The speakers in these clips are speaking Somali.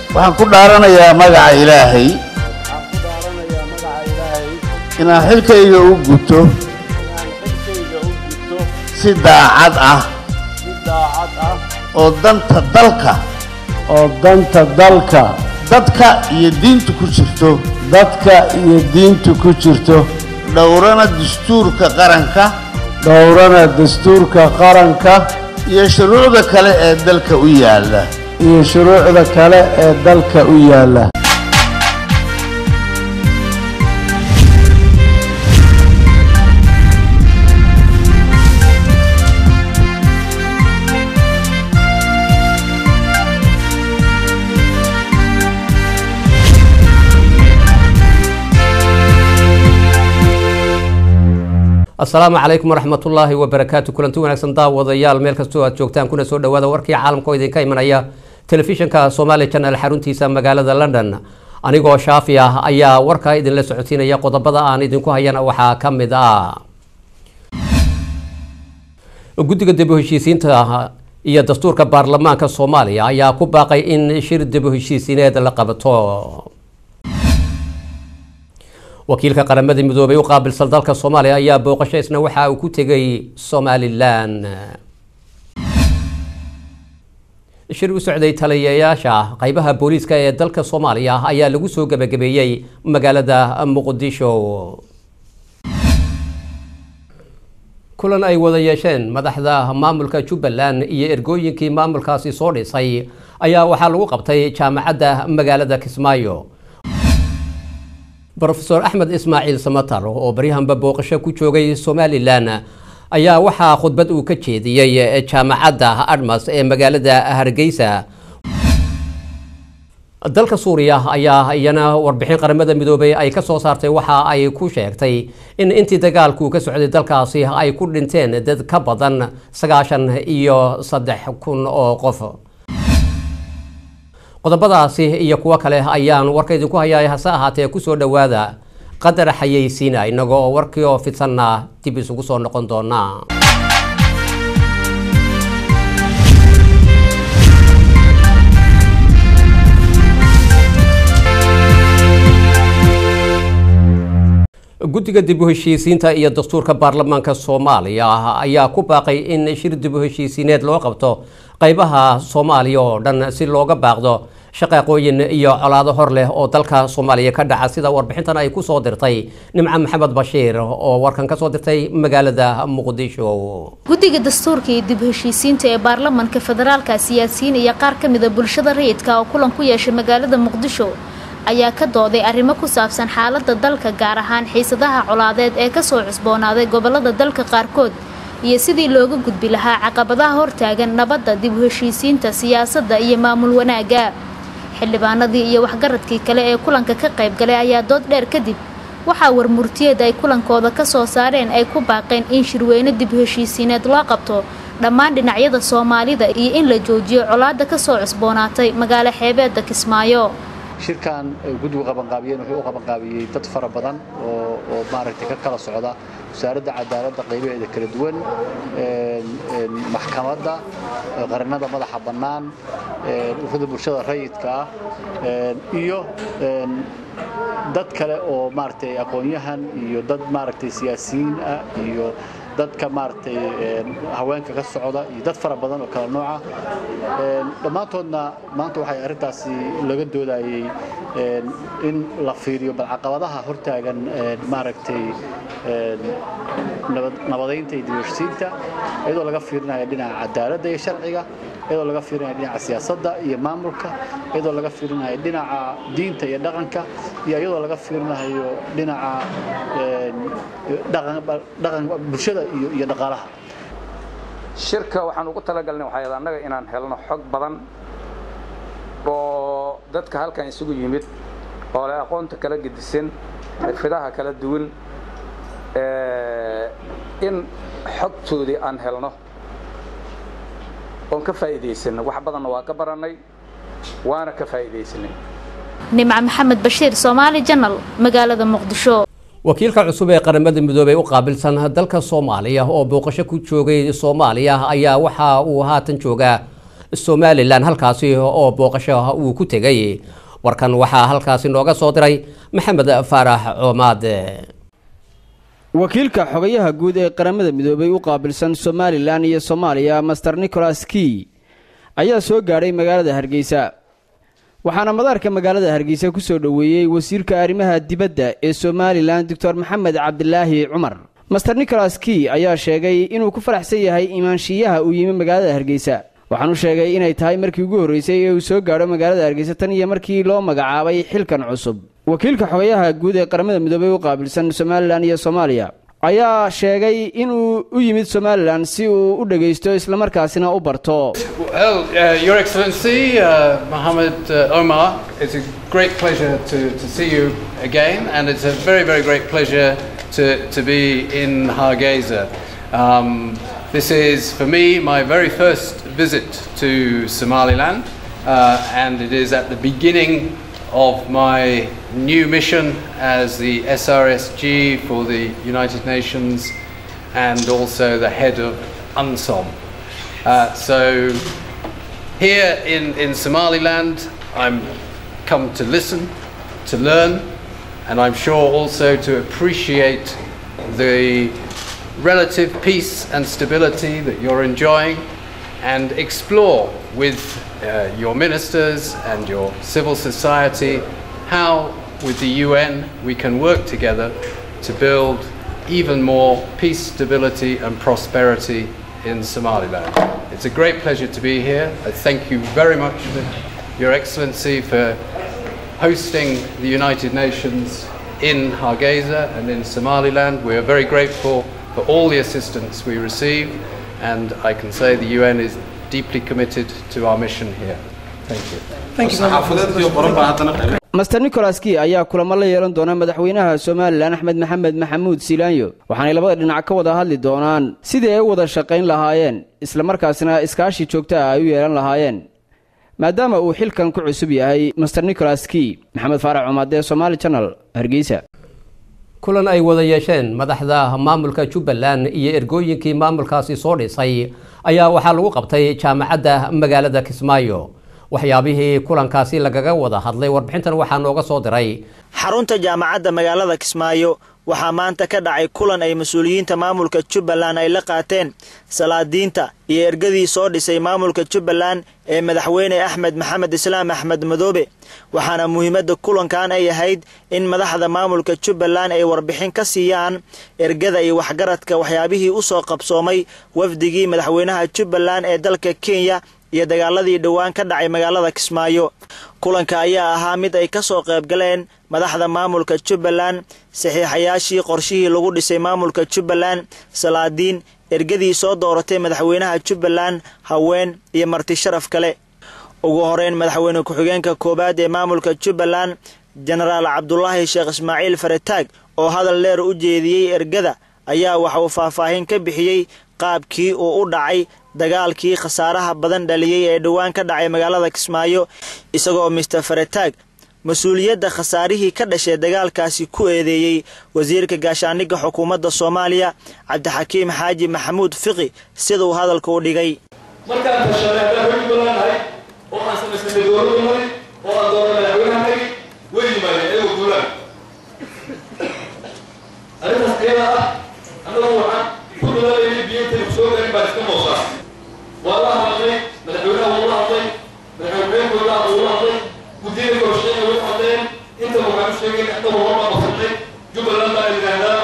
waxaan ku dhaaranayaa magaca ilaahay waxaan ku dhaaranayaa magaca ilaahay inaan xilkayga u guto inaan xilkayga u gudto si daacad ah si daacad ah oo danta dalka oo danta dalka dadka iyo diinta ku jirto dadka iyo diinta ku jirto dhowrana dastuurka qaranka dhowrana dastuurka qaranka iyo shuruucda kale ee dalka u yaalla iyo shuruucda kale ee dalka u yaalla asalaamu calaykum waraxmatullaahi wabarakaatu kulanti wanaagsan daawadayaal meel kastoo aad joogtaan kuna soo dhawaada warkii caalamka oo idinka imanaya telefishinka somaali janal xaruntiisa magaalada london anigoo shaafi ah ayaa warka idinla socodsiinaya qodobada aan idinku hayana waxaa ka mid ah guddiga dib u heshiisiinta iyo dastuurka baarlamaanka soomaaliya ayaa ku baaqay in shir dib u heshiisiineed la qabato wakiilka qaramada midoobay u qaabilsan dalka soomaaliya ayaa booqasho isna waxa uu ku tegay somalilan shir u socday taliyayaasha qeybaha booliiska ee dalka soomaaliya ayaa lagu soo gebagabeeyey magaalada muqdisho kulan ay wada yeesheen madaxda maamulka jubbaland iyo ergooyinkii maamulkaasi soo dhisay ayaa waxaa lagu qabtay jaamacadda magaalada kismaayo rofeor axmed ismaaciil samatar oo baryahanba booqasho ku joogay somalilan ayaa waxaa khudbad uu ka jeediyey jaamacadda admas ee magaalada hargeysa dalka suuriya ayaa iyana warbixin qaramada midoobay ay ka soo saartay waxa ay ku sheegtay in intii dagaalku ka socday dalkaasi ay ku dhinteen dad ka badan sagaashan iyo saddex kun oo qof qodobadaasi iyo kuwo kale ayaan warka idinku hayaay hase ahaatee kusoo dhowaada qadar xayeysiina inagoo warkii oo fidsanna dib isugu soo noqon doona guddiga dib u heshiisiinta iyo dastuurka baarlamaanka soomaaliya ayaa ku baaqay in shir dib u heshiisiineed loo qabto qeybaha soomaaliya oo dhan si looga baaqdo shaqaaqooyin iyo colaado hor leh oo dalka soomaaliya ka dhaca sida warbixintan ay ku soo dirtay nimco maxamed bashiir oo warkan ka soo dirtay magaalada muqdisho guddiga dastuurka iyo dib heshiisiinta ee baarlamanka federaalka siyaasiyiin iyo qaar ka mida bulshada rayidka oo kulan ku yeeshay magaalada muqdisho ayaa ka dooday arrimo ku saabsan xaaladda dalka gaar ahaan xiisadaha colaadeed ee kasoo cusboonaaday gobolada dalka qaarkood iyo sidii looga gudbi lahaa caqabadaha hortaagan nabadda dib u heshiisiinta siyaasadda iyo maamul wanaagga xildhibaanadii iyo waxgaradkii kale ee kulanka ka qayb galay ayaa dood dheer kadib waxaa warmurtiyeed ay kulankooda ka soo saareen ay ku baaqeen in shirweyne dib u heshiisiineed loo qabto dhammaan dhinacyada soomaalida iyo in la joojiyo colaadda kasoo cusboonaatay magaalo xeebeedda kismaayo shirkan guddigu qabanqaabiyeen wuxuu u qabanqaabiyey dad fara badan oo oo maaragtay ka kala socda wasaaradda cadaaladda qaybaheeda kala duwan maxkamadda qarannada madaxa bannaan ururada bulshada rayidka ah iyo dad kale oo maaragtay aqoon-yahan iyo dad maaragtay siyaasiyiin ah iyo dadka maaragtay haweenka ka socda iyo dad fara badan oo kala nooca dhammaantoodna maanta waxay arrintaasi laga doodayey in la fiiriyo bal caqabadaha hortaagan maaragtay nabadaynta iyo dibheshiisiinta iyadoo laga fiirinayo dhinaca cadaaladda iyo sharciga iyadoo laga fiirinayo dhinaca siyaasadda iyo maamulka iyadoo laga fiirinayo dhinaca diinta iyo dhaqanka iyo iyadoo laga fiirinayo dhinaca dhaqan bulshada iyo dhaqaalaha shirka waxaan ugu talagalnay waxay annaga inaan helno xog badan oo dadka halkan isugu yimid oo leh aqoonta kala gedisan xirfidaha kala duwan in xogtoodii aan helno oon ka faa'iidaysano wax badanna waa ka barannay waana ka faa'iidaysanay nimco maxamed bashiir soomaali janal magaalada muqdisho wakiilka cusub ee qaramada midoobey u qaabilsan dalka soomaaliya oo booqasho ku joogay soomaaliya ayaa waxa uu haatan joogaa somalilan halkaasi oo booqasho uu ku tegay warkan waxaa halkaasi nooga soo diray maxamed faarax coomaad wakiilka xogayaha guud ee qaramada midoobay u qaabilsan somalilan iyo soomaaliya master nicholas key ayaa soo gaadhay magaalada hargeysa waxaana madaarka magaalada hargeysa ku soo dhoweeyey wasiirka arrimaha dibadda ee somalilan doctor maxamed cabdilaahi cumar master nicholas key ayaa sheegay inuu ku faraxsan yahay imaanshiyaha uu yimi magaalada hargeysa waxaanu sheegay inay tahay markii ugu horreysay ee uu soo gaadho magaalada hargeysa tan iyo markii loo magacaabay xilkan cusub wakiilka xogayaha guud ee qaramada midoobay u qaabilsan somalilan iyo soomaaliya ayaa sheegay inuu u yimid somalilan si uu u dhegaysto islamarkaasina u barto Well, uh, Your Excellency, uh, Mohammed uh, Omar, it's a great pleasure to, to see you again, and it's a very, very great pleasure to, to be in Hargeisa. Um, this is, for me, my very first visit to Somaliland, uh, and it is at the beginning of my new mission as the SRSG for the United Nations and also the head of UNSOM. Uh, so here in, in Somaliland, I'm come to listen, to learn, and I'm sure also to appreciate the relative peace and stability that you're enjoying and explore with uh, your ministers and your civil society how, with the UN, we can work together to build even more peace, stability, and prosperity in Somaliland. It's a great pleasure to be here. I thank you very much, Your Excellency, for hosting the United Nations in Hargeisa and in Somaliland. We are very grateful for all the assistance we receive, and I can say the UN is deeply committed to our mission here. Thank you. master nicholas key ayaa kulamo la yeelan doona madaxweynaha somalilan axmed maxamed maxamuud silaanyo waxaanay labada dhinac ka wada hadli doonaan sidii ay u wada shaqayn lahaayeen islamarkaasina iskaashi joogta ah ay u yeelan lahaayeen maadaama uu xilkan ku cusub yahay master nicholas key maxamed faarac cumaadee somaali janal hargeysa kulan ay wada yeesheen madaxda maamulka jubbaland iyo ergooyinkii maamulkaasi soo dhisay ayaa waxaa lagu qabtay jaamacadda magaalada kismaayo waxyaabihii kulankaasi lagaga wada hadlay warbixintan waxaa nooga soo diray xarunta jaamacadda magaalada kismaayo waxaa maanta ka dhacay kulan ay mas-uuliyiinta maamulka jubbaland ay la qaateen salaadiinta iyo ergadii soo dhisay maamulka jubbaland ee madaxweyne axmed maxamed islaam axmed madoobe waxaana muhiimadda kulankan ay ahayd in madaxda maamulka jubbaland ay warbixin ka siiyaan ergada iyo waxgaradka waxyaabihii u soo qabsoomay wafdigii madaxweynaha jubbaland ee dalka kenya iyo dagaaladii dhowaan ka dhacay magaalada kismaayo kulanka ayaa ahaa mid ay ka soo qayb galeen madaxda maamulka jubbaland saxiixayaashii qorshihii lagu dhisay maamulka jubbaland salaadiin ergadii soo dooratay madaxweynaha jubbaland haween iyo marti sharaf kale ugu horeyn madaxweyne ku-xigeenka koowaad ee maamulka jubbaland jenaraal cabdulaahi sheekh ismaaciil faretaag oo hadal dheer u jeediyey ergada ayaa waxa uu faahfaahin ka bixiyey qaabkii uu u dhacay dagaalkii khasaaraha badan dhaliyey ee dhowaan ka dhacay magaalada kismaayo isagoo mister faretaag mas-uuliyadda khasaarihii ka dhashay dagaalkaasi ku eedeeyey wasiirka gaashaandhigga xukuumadda soomaaliya cabdixakiim xaaji maxamuud fiqi siduu hadalka u dhigay markaan tashanay haddaan hoy banaanahay oo aan samaysnay dowladdu mari oo aan doona madaxweynahanagi way yimaadeen ayagoo guulaan arrintaas iyada ah annagu waxaan ku dadaalayay biyintaynu soo garin baan iska moosaa waa la hadlay madaxweynaha wuu la hadlay madaxweynekooda wuu la hadlay guddiyada korshaqeeya way hadleen intaba waxaan u sheegayna annagu horbaan qabsannay jubbaland baan yidhaahdaa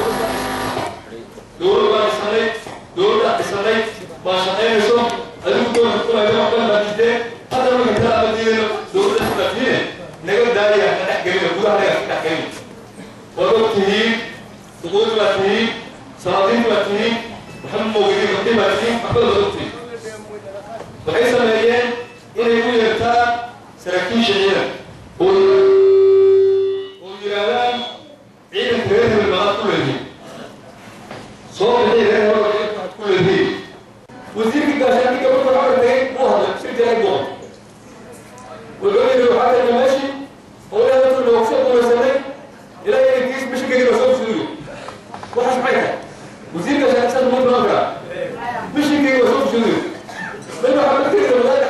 dowlad baan dhisanay dowladda dhisanay baa shaqaynayso adigu doonka kulayda waxban baa diideen hadda marka kala abadiyeeno dowladda isbaafiine naga daaya na dhex gelina gudaha naga ka dhex gelin waad og tihiin duquud baa tihiin salaadiin baa tihiin waxba moogidin gabdhi baa tihiin waxbada waad og tihiin waxay sameeyeen inay u yeertaan saraakiisha ciidan oo oo yidhaahdaan ciidanka reer hebel baad ku leedihiin soo bixi reer hebel waxaad ku leedihiin wasiirka gaashaandhigga markuu xawar tagay wuu hadlay si jaray buu wuxuu yidhi waxaa tagna meeshii oo ilaa dadku noogu soo gumaysanay ilaa inankiis mishinkayga soo fusuuyo waxaas maxay tahay wasiirka gaashaandhigga saas muu imaan karaa mishinkayga soo fusuuyo mid waxaa ka tegay wadaad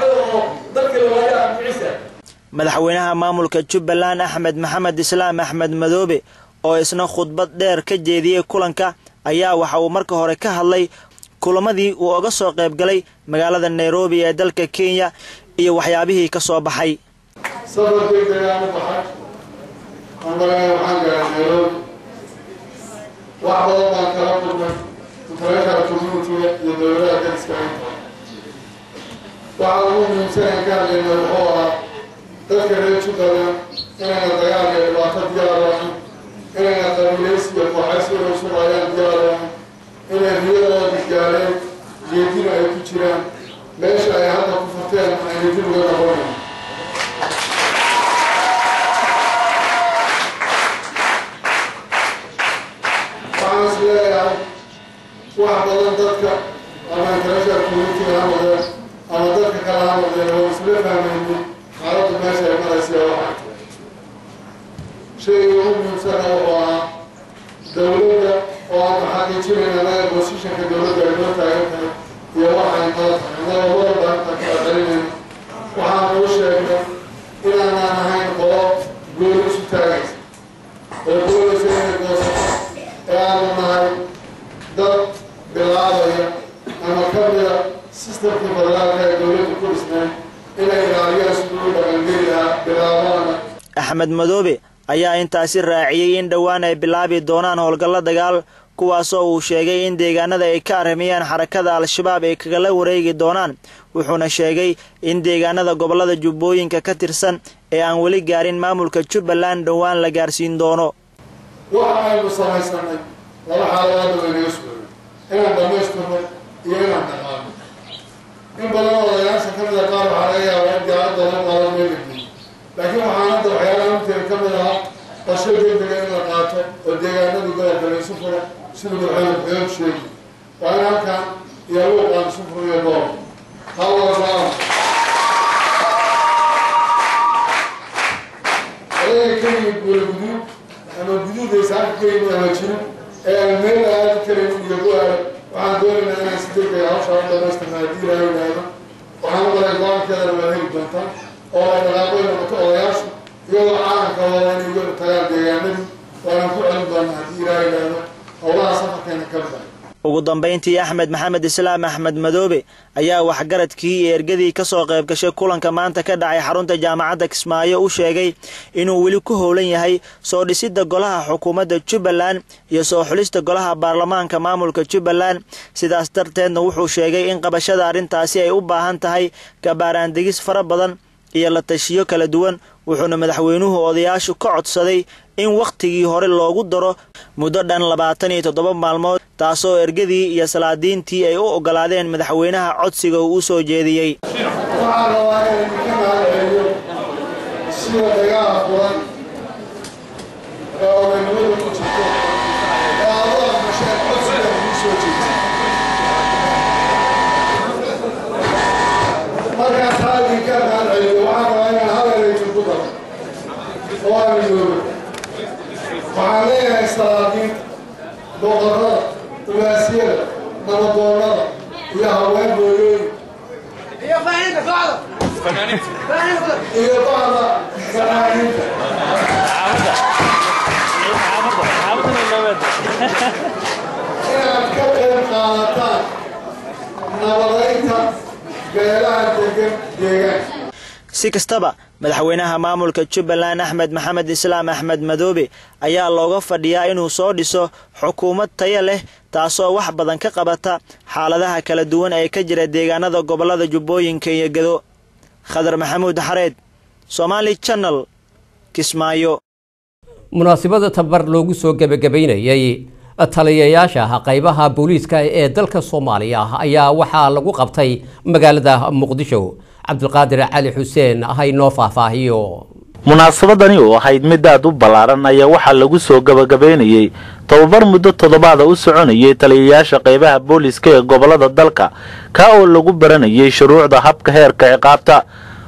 madaxweynaha maamulka jubbaland axmed maxamed islaam axmed madoobe oo isna khudbad dheer ka jeediyey kulanka ayaa waxa uu marka hore ka hadlay kulamadii uu oga soo qayb galay magaalada nairobi ee dalka kenya iyo waxyaabihii ka soo baxay safar degdegaan u baxay anbagana waxaan gaaray nairobi wax badan baan kala kulmay international communitiga iyo dowladaha dariska inta waxaa ugu muhiimsanaan ka hadlayna wuxuu ahaa dadka reer jubbaland inayna dagaal iyo dhibaato diyaar ahayn inayna qabiilaysi iyo kooxaysi inay sugayaan diyaar ahayn inay riyadooda gaareen jeedina ay ku jiraan meesha ay hadda ku furteen ayna dib uga noqonayn waxaan is leeyahay wax badan dadka ama international community ha noqdeen ama dadka kale ha noqdeen oo isla fahmaynin xaaladdu meesha ay maraysa waxay tahay shayga ugu muhiimsana wuxuu ahaa dowladda oo aanu xaqiijinayna anaga bosishanka dowladda ay noo taagan tahay iyo waxay noo tahay annaga walba intaan kala celinayna waxaan ugu sheegnay inaanaan ahayn qolo gooni isu taagaysa oo doonaysa inay goosato ee aanu nahay dad bilaabaya ama ka mida sistamkii federaalka ee dowladda ku dhisnay inay ilaaliyaan siduu u dhaqangeli lahaa bilaabaana axmed madoobe ayaa intaasi raaciyey in dhowaan ay bilaabi doonaan howlgallo dagaal kuwaasoo uu sheegay in deegaanada ay ka arrimayaan xarakada al-shabaab ay kagala wareegi doonaan wuxuuna sheegay in deegaanada gobollada jubbooyinka ka tirsan ee aan weli gaarin maamulka jubbaland dhowaan la gaarsiin doono waxa aynu samaysanay laba xaaladoodna waynaga sugayay inaan dhammaystirno iyo inaan dhaqaano in badan oo odayaasha ka mida qaar waxaa laga yaabaa in diyaarad badan qaadan meela geeyo laakiin waxaan hadda waxyaalaha inteeda ka mid ahaa qorshe degdega in la qaato oo deegaanadii gobolka la isu furo siduu madaxweyne ku-xigeenku sheegi waa in halkan iyo luuqaan isu furo iyo gool hal walbaana adaga ka yimid guula guduud ama guduudaysa halka ka yimid ama jirin ee aan meel aadi karin iyo go-aale waxaan doonaynaa inaan si degdega hawshaa u dhamaystirna haddii ilaahay yidhaahdo waxaan u maray go-aankeedana waa heli doontaa oo ay dhaqaaqoy noqoto odayaashu iyagoo caalamka wada inay iyagu tagaan deegaanadii waanaan ku celin doonaa haddii ilaahay yidhaahdo howlaha safarkeena ka mid ah ugu dambayntii axmed maxamed islaam axmed madoobe ayaa waxgaradkii iyo ergadii ka soo qayb gashay kulanka maanta ka dhacay xarunta jaamacadda kismaayo u sheegay inuu weli ku howlan yahay soo dhisidda golaha xukuumadda jubbaland iyo soo xulista golaha baarlamaanka maamulka jubbaland sidaas darteedna wuxuu sheegay in qabashada arrintaasi ay u baahan tahay gabaaraandegis fara badan iyo la tashiyo kala duwan wuxuuna madaxweynuhu odayaashu ka codsaday in wakhtigii hore loogu daro muddo dhan labaatan iyo toddoba maalmood taasoo ergadii iyo salaadiintii ay u oggolaadeen madaxweynaha codsiga uu u soo jeediyey waxaan rabaa inaan idinka mahadceliyo sida dagaal furan ee odaynimada ku jirto ee aad u aqbasheen codsiga idin soo jeediyey markaan taa idinka mahadceliyo waxaan rabaa inaan hadal idinku daro oo aan midoobo waxaan leeyahay salaadiinta boqorrada ugaasiyada nabadoonnada iyo haween hooyooyin iyo bacda fanaaniinta inaad ka qayb qaadataan nabadaynta beelaha degan deegaanka si kastaba madaxweynaha maamulka jubbaland axmed maxamed islaam axmed madoobe ayaa looga fadhiyaa inuu soo dhiso xukuumad taya leh taasoo wax badan ka qabata xaaladaha kala duwan ee ka jira deegaanada gobollada jubbooyinka iyo gedo khadar maxamuud xareed somaali channel kismaayo munaasabada tabar loogu soo gebagabaynayay taliyayaasha qaybaha booliiska ee dalka soomaaliya ayaa waxaa lagu qabtay magaalada muqdisho cabdulqaadir cali xuseen haynoo faahfaahiyo munaasabadani oo ahayd mid aad u ballaaran ayaa waxaa lagu soo gabagabaynayey tobabar muddo toddobaada u soconayay taliyayaasha qaybaha booliiska ee gobollada dalka ka oo lagu baranayay shuruucda habka heerka ciqaabta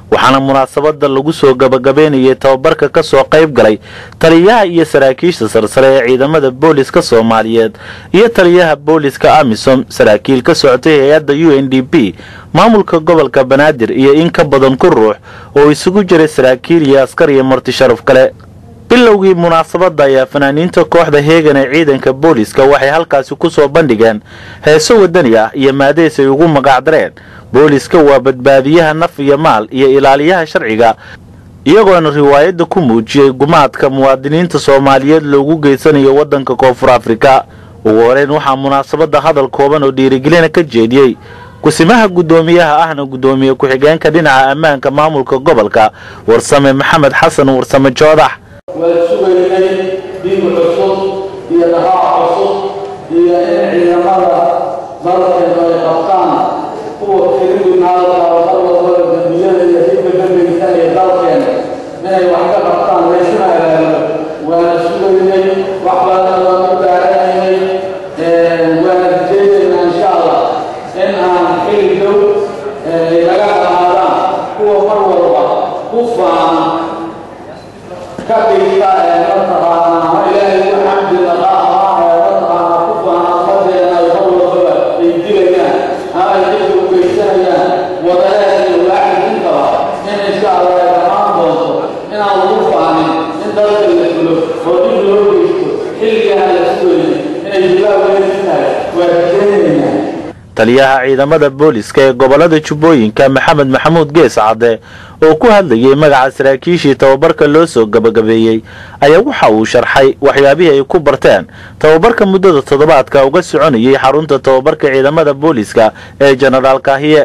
waxaana munaasabada lagu soo gabagabeynayay tababarka ka soo qayb galay taliyaha iyo saraakiisha sarsare ee ciidamada booliska soomaaliyeed iyo taliyaha booliska amisom saraakiil ka socotay hay-adda u n d p maamulka gobolka banaadir iyo in ka badan ku ruux oo isugu jiray saraakiil iyo askar iyo marti sharaf kale bilowgii munaasabadda ayaa fanaaniinta kooxda heegan ee ciidanka booliska waxay halkaasi ku soo bandhigeen heeso wadani ah iyo maadeys ay ugu magacdareen booliska waa badbaadiyaha naf iyo maal iyo ilaaliyaha sharciga iyagoona riwaayadda ku muujiyey gumaadka muwaadiniinta soomaaliyeed loogu geysanayo waddanka koonfur afrika ugu horeyn waxaa munaasabadda hadal kooban oo dhiirigelina ka jeediyey kusimaha guddoomiyaha ahna guddoomiye ku-xigeenka dhinaca ammaanka maamulka gobolka warsame maxamed xasan warsame joodax waan sugaynay dhiig cusub iyo dhaqaac cusub iyo in ciidamada dalkeenu ay qabtaan kuwa kriminaalka oo mar walbaba dembiyada iyo dhibka ka geysanaya dalkeena inay wax ka qabtaan laysuna halaalo waana sugaynay wax badan waan u baaranaynay waana rajaynaynaa insha allah in aan xili dhow laga qaadan kuwa mar walba ku faana ka dhigta ee mataqaanaa ama ilaahay ugu xamdi naqaa ama ee mataqaanaa ku faana ummadeena ay mar walbaba ay dilayaan ama ay dhibka u geysanayaan wadareed iyo waaxidintaba in insha allah ay dhammaan doonto inaan lagu faanin in dalka la fulo oo dhib loo geysto xilligaan la sugayay inay jibaab weyn tahay waa rajaynaynaa taliyaha ciidamada booliska ee gobolada jubbooyinka maxamed maxamuud gees cadde oo ku hadlayay magaca saraakiishii tababarka loo soo gabagabeeyey ayaa waxa uu sharxay waxyaabihii ay ku barteen tababarka muddada toddobaadka uga soconayay xarunta tababarka ciidamada booliska ee jenaraal kaahiye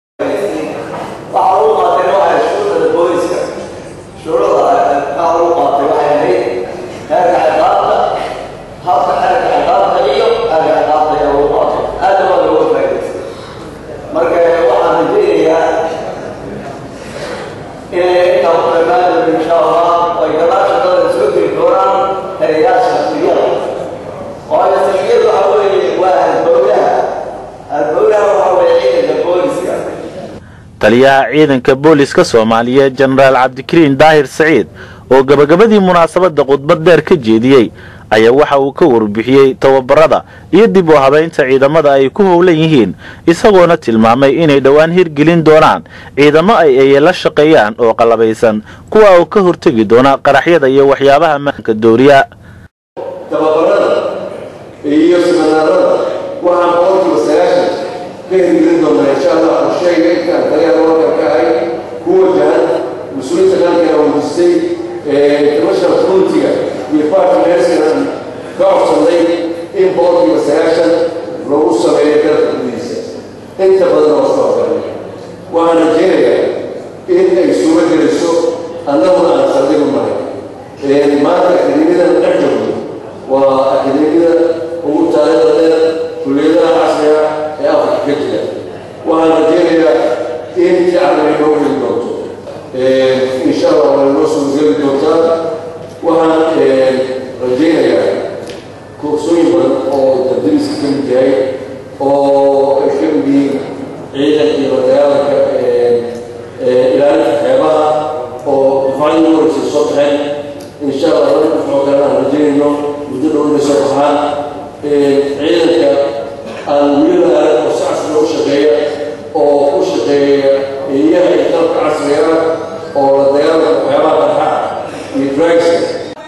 taliyaha ciidanka booliska soomaaliyeed jenaraal cabdikariin daahir saciid oo gabagabadii munaasabadda khudbad dheer ka jeediyey ayaa waxa uu ka warbixiyey tababarada iyo dib u habaynta ciidamada ay ku howlan yihiin isagoona tilmaamay inay dhowaan hirgelin doonaan ciidamo ay ay la shaqeeyaan oo qallabaysan kuwa oo ka hortegi doona qaraxyada iyo waxyaabaha maanka dooriya tababarada iyo siminaarada waxaan boqolkiiba sagaashan ka hirgelin doonaa insha allah qorsheyga intaan taliyaha warka ka ahay ku wajahan mas-uuliyiinta qarankeena wajisay commercial countiga iyo partnerskana ka codsanay in boqolkiiba sagaashan lagu sameeyo dalka gudihiisa inta badan oo soo galay waxaan rajeynayaa in ay suuro geliso annaguna aan saldhigu nahay maanta akademiyadan dhex joogno waa akademiyada ugu taariikhda dheer kulliyadaha casriga ee afrika ka jira waxaan rajeynayaa in jaclay noo heli doonto insha allah waa noo soo geli doontaa waxaan rajeynayaa kursooyin badan oo dardariska ka mid yahay oo ay ka mid yihiin ciidanka iyo dagaalanka ilaalinta xeebaha oo difacadii ugu horeysa soo baxeen insha allah laba difacoo kalena aan rajeynayno muddo dhow inay soo baxaan ciidanka aan weli la arag oo si casriga u shaqeeya oo u shaqeeya eeyaha iyo qalabka casriga ah oo la dagaalanka waxyaabaha qarxa iyo dragska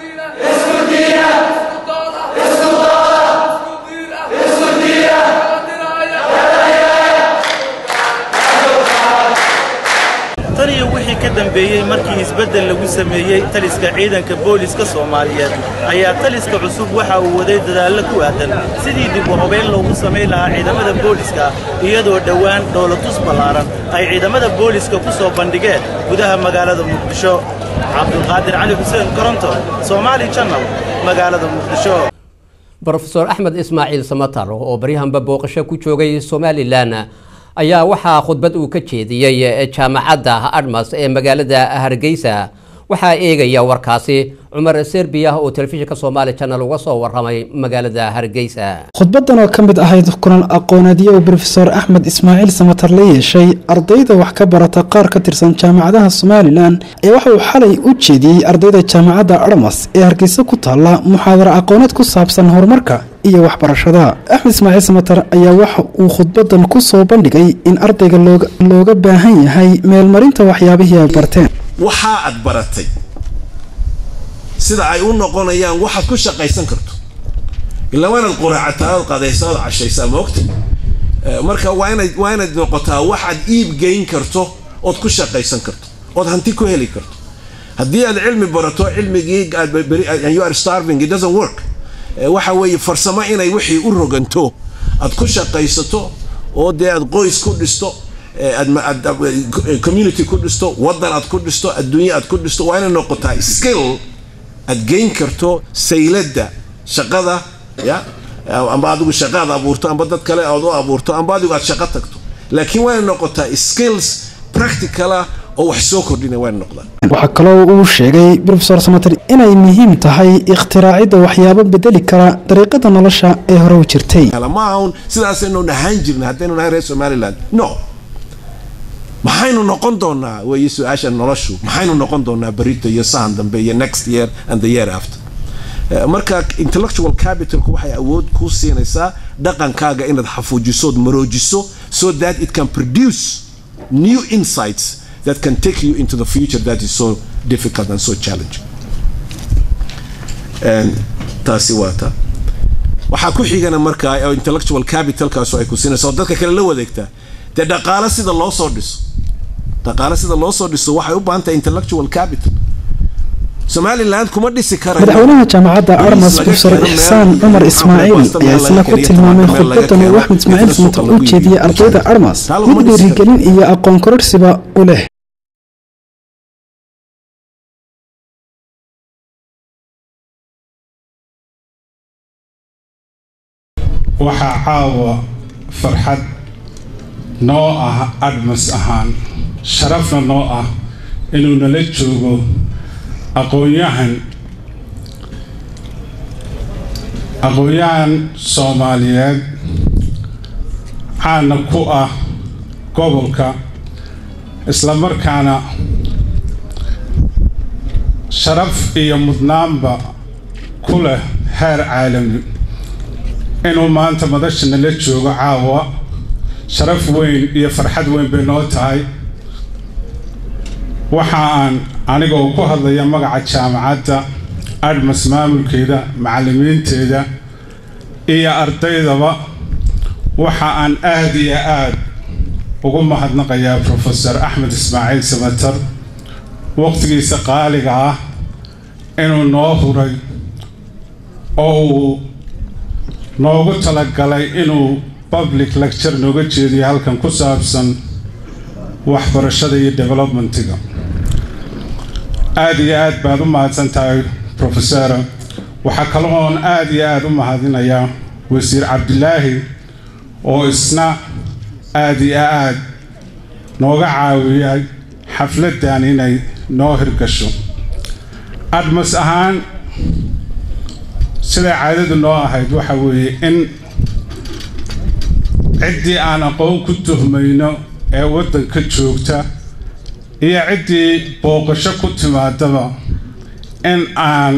tan iyo wixii ka dambeeyey markii isbeddel lagu sameeyey taliska ciidanka booliska soomaaliyeed ayaa taliska cusub waxa uu waday dadaallo ku aadan sidii dib u habeyn loogu samayn lahaa ciidamada booliska iyadoo dhowaan dowlatus ballaaran ay ciidamada booliska ku soo bandhigeen gudaha magaalada muqdisho cabdulqaadir cali xuseen koronto soomaali channel magaalada muqdisho brofeor axmed ismaaciil samatar oo baryahanba booqasho ku joogay somalilan ayaa waxaa khudbad uu ka jeediyey jaamacadda admas ee magaalada hargeysa waxaa eegaya warkaasi cumar serbiya oo telefishinka soomaali channel uga soo waramay magaalada hargeysa khudbadan oo ka mid ahayd kulan aqooneedyo uu brofeor axmed ismaaciil samatar la yeeshay ardayda wax ka barata qaar ka tirsan jaamacadaha somalilan ayaa waxa uu xalay u jeediyey ardayda jaamacadda armas ee hargeysa ku taalla muxaadaro aqooneed ku saabsan horumarka iyo waxbarashada axmed ismaaciil samatar ayaa waxa uu khudbadan ku soo bandhigay in ardayga looga baahan yahay meelmarinta waxyaabihii ay barteen waxaa aad baratay sida ay u noqonayaan waxaad ku shaqaysan karto ilaa waa inaad quraacataa ood qadaysaa ood cashaysaa maogta marka waa inaad waa inaad noqotaa waxaad iib geyn karto ood ku shaqaysan karto ood hanti ku heli karto haddii aad cilmi barato cilmigii you are starving it doesn't work waxa weeye farsamo inay wixii u roganto aad ku shaqaysato oo dee aad qoys ku dhisto community ku dhisto wadan aad ku dhisto adduunye aad ku dhisto waa inay noqotaa skill aad geyn karto saylada shaqada ya amba adigu shaqaad abuurto amba dad kale aad u abuurto amba adigu aad shaqo tagto laakiin waa inay noqotaa skills practicala oo wax soo kordhina waa inay noqdaan waxaa kaloo uu sheegay brofesor samater inay muhiim tahay ikhtiraacida waxyaabo bedeli kara dariiqada nolosha ee hore u jirtay ma ahun sidaasaynu ahaan jirna haddaynu nahay reer somaliland no maxaynu noqon doonaa weeye su-aasha noloshu maxaynu noqon doonaa berito iyo sahan dambe iyo next year and the year after marka intellectual capitalku waxay awood ku siinaysaa dhaqankaaga inaad xafuujiso ood maroojiso so that it can produce new insights that can take you into the future that is so difficult and so challenging taasi waa ta waxaa ku xigana markaa intellectual capitalkaas ay ku siinaysa oo dadka kale la wadeegtaa dee dhaqaale sida loo soo dhiso dhaqaale sida loo soo dhiso waxay u baahan tahay intellectual capital somaliland kuma dhisi karayo madaxweynaha jaamacadda armas profesor ixsaan cumar ismaaciil ayaa isna ku tilmaamay khudbadan uu axmed ismaaciil samatar u jeediyey ardayda armas mid dhiirigelin iyo aqoon kororsiba u leh waxaa caawa farxad noo ah admas ahaan sharafna noo ah inuu nala joogo aqoon-yahan aqoon-yahan soomaaliyeed caana ku ah gobolka islamarkaana sharaf iyo mudnaanba ku leh heer caalami inuu maanta madasha nala joogo caawa sharaf weyn iyo farxad weyn bay noo tahay waxa aan anigoo ku hadlaya magaca jaamacadda admas maamulkeeda macallimiinteeda iyo ardaydaba waxa aan aad iyo aad ugu mahadnaqayaa profesor axmed ismaaciil samatar waqtigiisa qaaliga ah inuu noo huray oo uu noogu talagalay inuu public lecture nooga jeediyo halkan ku saabsan waxbarashada iyo developmentiga aada iyo aad baad u mahadsan tahay profesora waxaa kale oon aada iyo aada u mahadinayaa wasiir cabdilaahi oo isna aada iyo aad nooga caawiyay xafladdan inay noo hirgasho admas ahaan siday caadadu noo ahayd waxa weeye in ciddii aan aqoon ku tuhmayno ee waddanka joogta iyo ciddii booqasho ku timaadaba in aan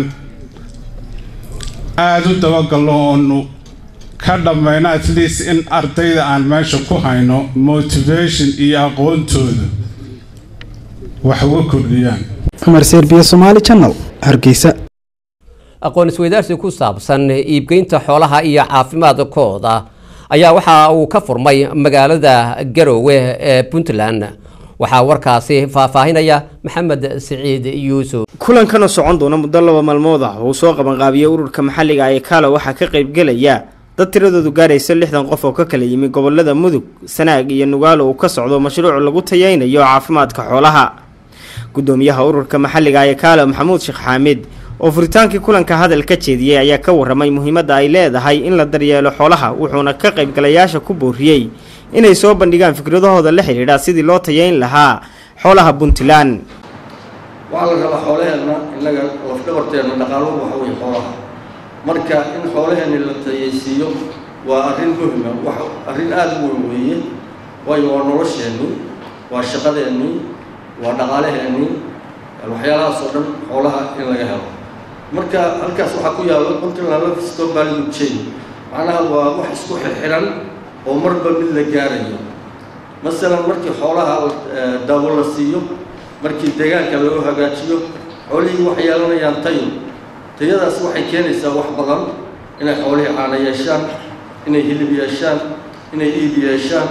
aada u dabagalno oonu ka dhammayno at least in ardayda aan meesha ku hayno motivation iyo aqoontooda wax uga kordhiyaan cumar serbiya somaali channel hargeysa aqoon isweydaarsi ku saabsan iibgeynta xoolaha iyo caafimaadkooda ayaa waxa uu ka furmay magaalada garowe ee puntland waxaa warkaasi faahfaahinaya maxamed siciid yuusuf kulankan oo socon doona muddo laba maalmood ah oo uu soo qabanqaabiyey ururka maxalliga ee kaalo waxaa ka qaybgelaya dad tiradoodu gaaraysa lixdan qof oo ka kala yimi gobolada mudug sanaag iyo nugaalo uu ka socdo mashruuc lagu tayeynayo caafimaadka xoolaha gudoomiyaha ururka maxalliga ee kaalo maxamuud sheekh xaamid oo furitaankii kulanka hadal ka jeediyey ayaa ka waramay muhiimadda ay leedahay in la daryeelo xoolaha wuxuuna ka qaybgalayaasha ku booriyey inay soo bandhigaan fikradahooda la xidhiidha sidii loo tayeyn lahaa xoolaha puntland waxaa la rabaa xoolaheenna innaga lafdhabarteenna dhaqaaluhu waxa weeye xoolaha marka in xoolaheenni la tayaysiiyo waa arrin muhima wax arrin aada u weyn weeye waayo waa nolosheennii waa shaqadeennii waa dhaqaalaheennii waxyaalahaas oo dhan xoolaha in laga helo marka halkaas waxaa ku yaalla puntland livestock value chain macnaha waa wax isku xirxiran oo marba mid la gaarayo masalan markii xoolaha daawo la siiyo markii deegaanka lagu hagaajiyo xoolihii waxay yeelanayaan tayo tayadaas waxay keenaysaa wax badan inay xoolihii caana yeeshaan inay hilib yeeshaan inay iib yeeshaan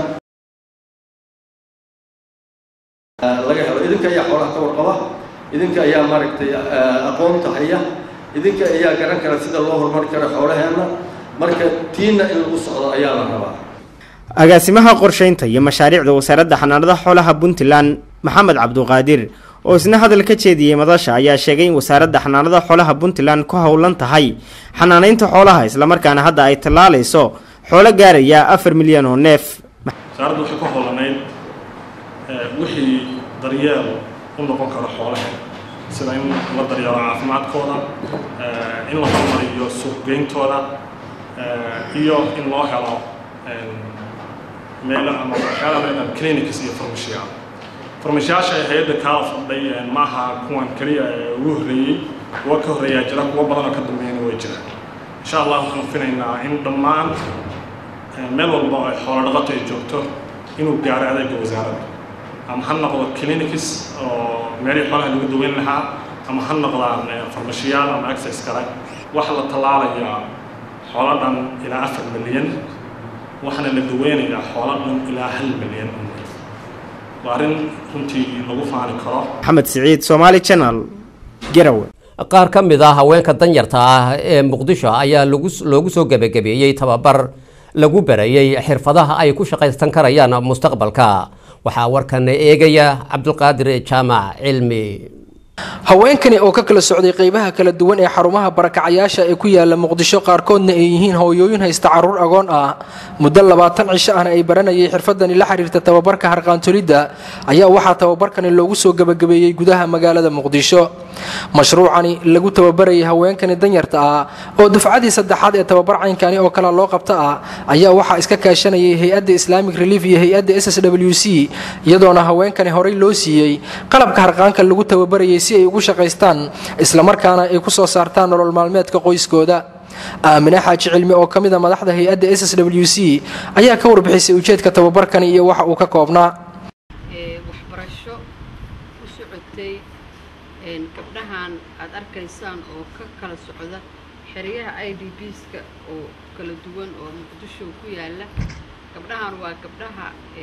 laga helo idinka ayaa xoolaha ka warqaba idinka ayaa maaragtay aqoonta haya idinka ayaa garan kara sida loo horumari karo xoolaheenna marka tiina in lagu socdo ayaa la rabaa agaasimaha qorshaynta iyo mashaariicda wasaaradda xanaanada xoolaha puntland maxamed cabduqaadir oo isna hadal ka jeediyey madasha ayaa sheegay in wasaaradda xanaanada xoolaha puntland ku howlan tahay xanaanaynta xoolaha islamarkaana hadda ay tallaalayso xoolo gaaraya afar milyan oo neef wasaaraddu waxay ku howlanayd wixii daryeel u noqon karo xoolaha sida in la daryeelo caafimaadkooda in la horumariyo suuqgeyntooda iyo in loo helo meelo ama waxyaalaha leedahay clinics iyo farmashiya farmashiyaasha ay hay-adda kaala fadhay maaha kuwan keliya ee ugu horreeyey kuwa ka horreeyaa jira kuwa badan oo ka dambeeyana way jiraan insha allah waxaan finaynaa in dhammaan meel walba oo ay xoolo dhaqato ay joogto inuu gaaro adeega wasaaradda ama ha noqdo clinics oo meelihii xoolaha lagu daweyn lahaa ama ha noqdaan farmashiyaal ama access kale waxaa la tallaalayaa xoolo dhan ilaa afar milyan waxaana la daweynayaa xoolo dhan ilaa hal milyan oo neef waa arrin runtii lagu faani karo maxamed siciid somaali channel garawe qaar ka mid ah haweenka danyarta ah ee muqdisho ayaa loogu soo gebagabeeyey tababar lagu barayey xirfadaha ay ku shaqaysan karayaan mustaqbalka waxaa warkan eegaya cabdulqaadir jaamac cilmi haweenkani oo ka kala socday qeybaha kala duwan ee xarumaha barakacayaasha ee ku yaala muqdisho qaarkoodna ay yihiin hooyooyin haysta caruur agoon ah muddo labaatan cisho ahna ay baranayay xirfadani la xiriirta tababarka harqaantolidda ayaa waxaa tababarkani loogu soo gebagabeeyey gudaha magaalada muqdisho mashruucani lagu tababarayay haweenkani danyarta ah oo dufcadii saddexaad ee tababar caynkani oo kale loo qabta ah ayaa waxaa iska kaashanayay hay-adda islamic relief iyo hay-adda s s w c iyadoona haweenkani horey loo siiyey qalabka harqaanka lagu tababarayay si ay ugu shaqaystaan islamarkaana ay ku soo saartaan nolol maalmeedka qoyskooda aamine xaaji cilmi oo ka mid a madaxda hay-adda s s w c ayaa ka warbixisay ujeedka tababarkani iyo waxa uu ka koobnaa waxbarasho u socotay gabdhahan aad arkaysaan oo ka kala socda xeryaha i d bska oo kala duwan oo muqdisho ku yaala gabdhahan waa gabdhaha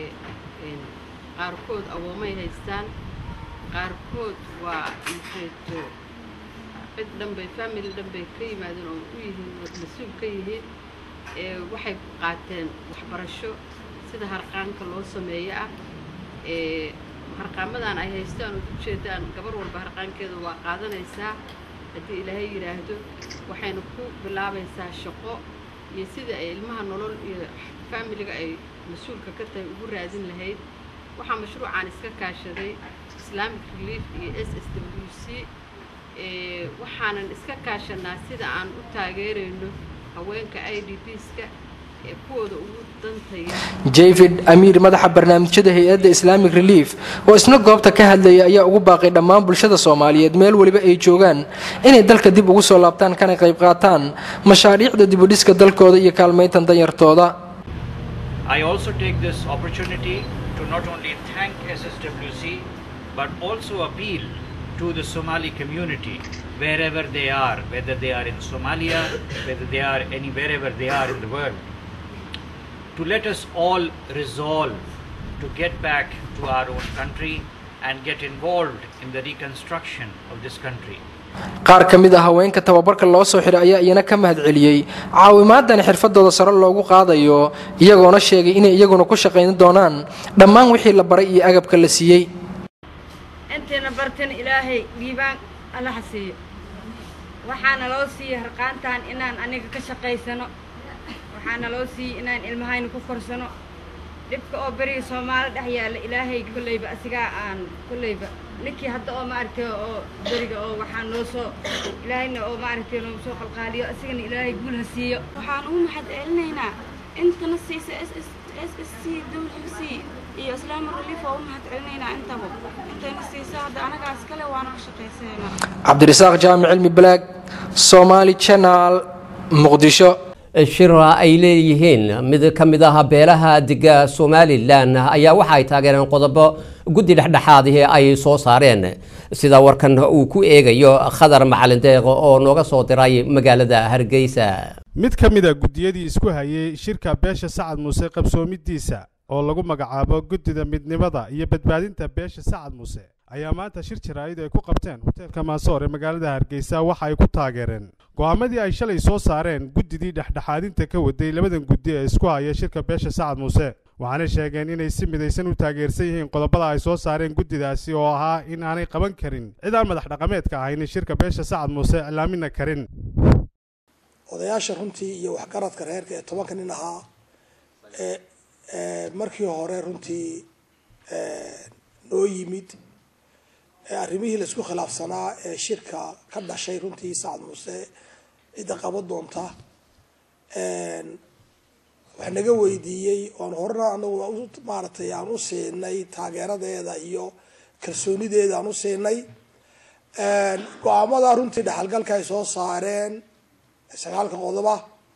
qaarkood awoomay haystaan qaarkood waa maxayto cid dhanbay family dhanbay ka yimaadeen oo u yihiin mas-uul ka yihiin waxay qaateen waxbarasho sida harqaanka loo sameeyo ah harqaamadan ay haystaan oo ujeedaan gabar walba harqaankeeda waa qaadanaysaa haddii ilaahay yidhaahdo waxayna ku bilaabaysaa shaqo iyo sida ay ilmaha nolol iyo faamiliga ay mas-uulka ka tahay ugu raadin lahayd waxaa mashruucaan iska kaashaday islamic relief iyo s s w c waxaanan iska kaashanaa sida aan u taageerayno haweenka i d bska ee kuwooda ugu dantaya david amiir madaxa barnaamijyada hay-adda islamic relief oo isna goobta ka hadlaya ayaa ugu baaqay dhammaan bulshada soomaaliyeed meel weliba ay joogaan inay dalka dib ugu soo laabtaan kana qayb qaataan mashaariicda dibudhiska dalkooda iyo kaalmayntan danyartooda I also take this opportunity to not only thank SSWC but also appeal to the Somali community wherever they are, whether they are in Somalia, whether they are any wherever they are in the world, to let us all resolve to get back to our own country and get involved in the reconstruction of this country. qaar ka mid a haweenka tababarka loo soo xiray ayaa iyana ka mahad celiyey caawimaadani xirfadooda sare loogu qaadayo iyagoona sheegay inay iyaguna ku shaqayn doonaan dhammaan wixii la baray iyo agabka la siiyey intayna bartan ilaahay dhiibaan allaha siiyo waxaana loo siiyey harqaantan inaan aniga ka shaqaysano waxaana loo siiyey inaan ilmahayna ku korsano dhibka oo beriga soomaali dhex yaalla ilaahay kolleyba asigaa aan kolleyba ninkii hadda oo maaragtay oo beriga oo waxaa noo soo ilaahayna oo maaragtay noogu soo qalqaaliyo asigana ilaahay guul ha siiyo waxaan ugu mahad celinaynaa intana siisa s s s s c w c iyo islaama relief oo u mahad celinaynaa intaba intayna siisa hadda anagaas kale waana ka shaqaysanayna cabdirasaaq jaamic cilmi balaag somaali channel muqdisho shira ay leeyihiin mid ka mid ah beelaha dega somalilan ayaa waxa ay taageereen qodobo guddi dhexdhexaadihii ay soo saareen sida warkan uu ku eegayo khadar macalin deeq oo nooga soo diray magaalada hargeysa mid ka mid a guddiyadii isku hayay shirka beesha sacad muuse qabsoomidiisa oo lagu magacaabo guddida midnimada iyo badbaadinta beesha sacad muuse ayaa maanta shir jaraa'id ay ku qabteen hoteelka maasoor ee magaalada hargeysa waxa ay ku taageereen go'aamadii ay shalay soo saareen guddidii dhexdhexaadinta ka waday labadan guddi ee isku haya shirka beesha sacad muuse waxaanay sheegeen inay si midaysan u taageersan yihiin qodobada ay soo saareen guddidaasi oo ahaa in aanay qaban karin cid aan madax dhaqameedka ahayn shirka beesha sacad muuse iclaamina karin odayaasha runtii iyo waxgaradka reerka ee tobanka nin ahaa ee markii hore runtii noo yimid arrimihii laisku khilaafsanaa ee shirka ka dhashay runtii sacad muuse cidda qaban doonta wax naga weydiiyey oan horena anagu maaragtay aan u siinay taageeradeeda iyo kalsoonideeda aan u siinay go-aamada runtii dhexalgalka ay soo saareen sagaalka qodoba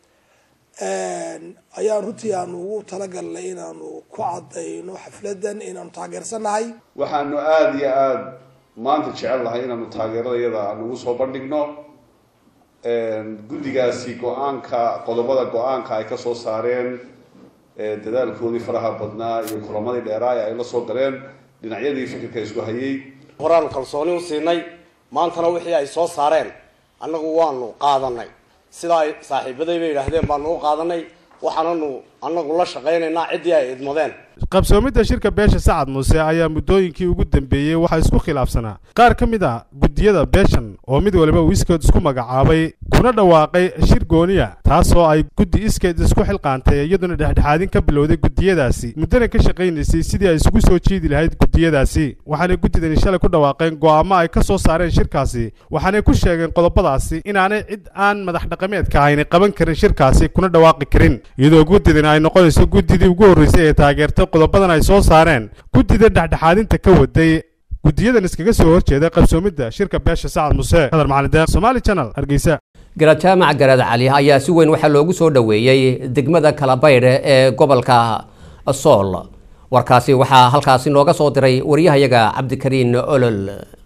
ayaan runtii aanu ugu talagalnay inaanu ku cadayno xafladan inaanu taageersanahay waxaanu aada iyo aada maanta jecel lahay inaanu taageeradayada nagu soo bandhigno guddigaasi go-aanka qodobada go-aanka ay kasoo saareen dadaalkoodii faraha badnaa iyo kulamadii dheeraa ee ay la soo galeen dhinacyadii fikirka isku hayay horaanu kalsooni u siinay maantana wixii ay soo saareen annagu waanu qaadanay sidaa ay saaxiibadayba yidhaahdeen baanu u qaadanay waxaananu annagu la shaqaynaynaa ciddii ay idmadeen qabsoomidda shirka beesha sacad muuse ayaa muddooyinkii ugu dambeeyey waxaa isku khilaafsanaa qaar ka mid a guddiyada beeshan oo mid waliba uu iskeed isku magacaabay kuna dhawaaqay shir gooniya taasoo ay guddi iskeed isku xilqaantay iyaduna dhexdhexaadin ka bilowday guddiyadaasi muddana ka shaqaynaysay sidii ay isugu soo jiidi lahayd guddiyadaasi waxaanay guddidani shalay ku dhawaaqeen go'aamo ay ka soo saareen shirkaasi waxaanay ku sheegeen qodobadaasi inaanay cid aan madax dhaqameedka ahayni qaban karin shirkaasi kuna dhawaaqi karin iyadoo guddidani ay noqonayso guddidii ugu horreysay ee taageertay qodobadan ay soo saareen guddida dhexdhexaadinta ka waday guddiyadan iskaga soo horjeeda qabsoomidda shirka beesha sacad muse hadar macalin deeq somaali channel hargeysa garaad jaamac garaad cali ayaa si weyn waxaa loogu soo dhoweeyey degmada kalabaydh ee gobolka sool warkaasi waxaa halkaasi nooga soo diray waryahayaga cabdikariin olol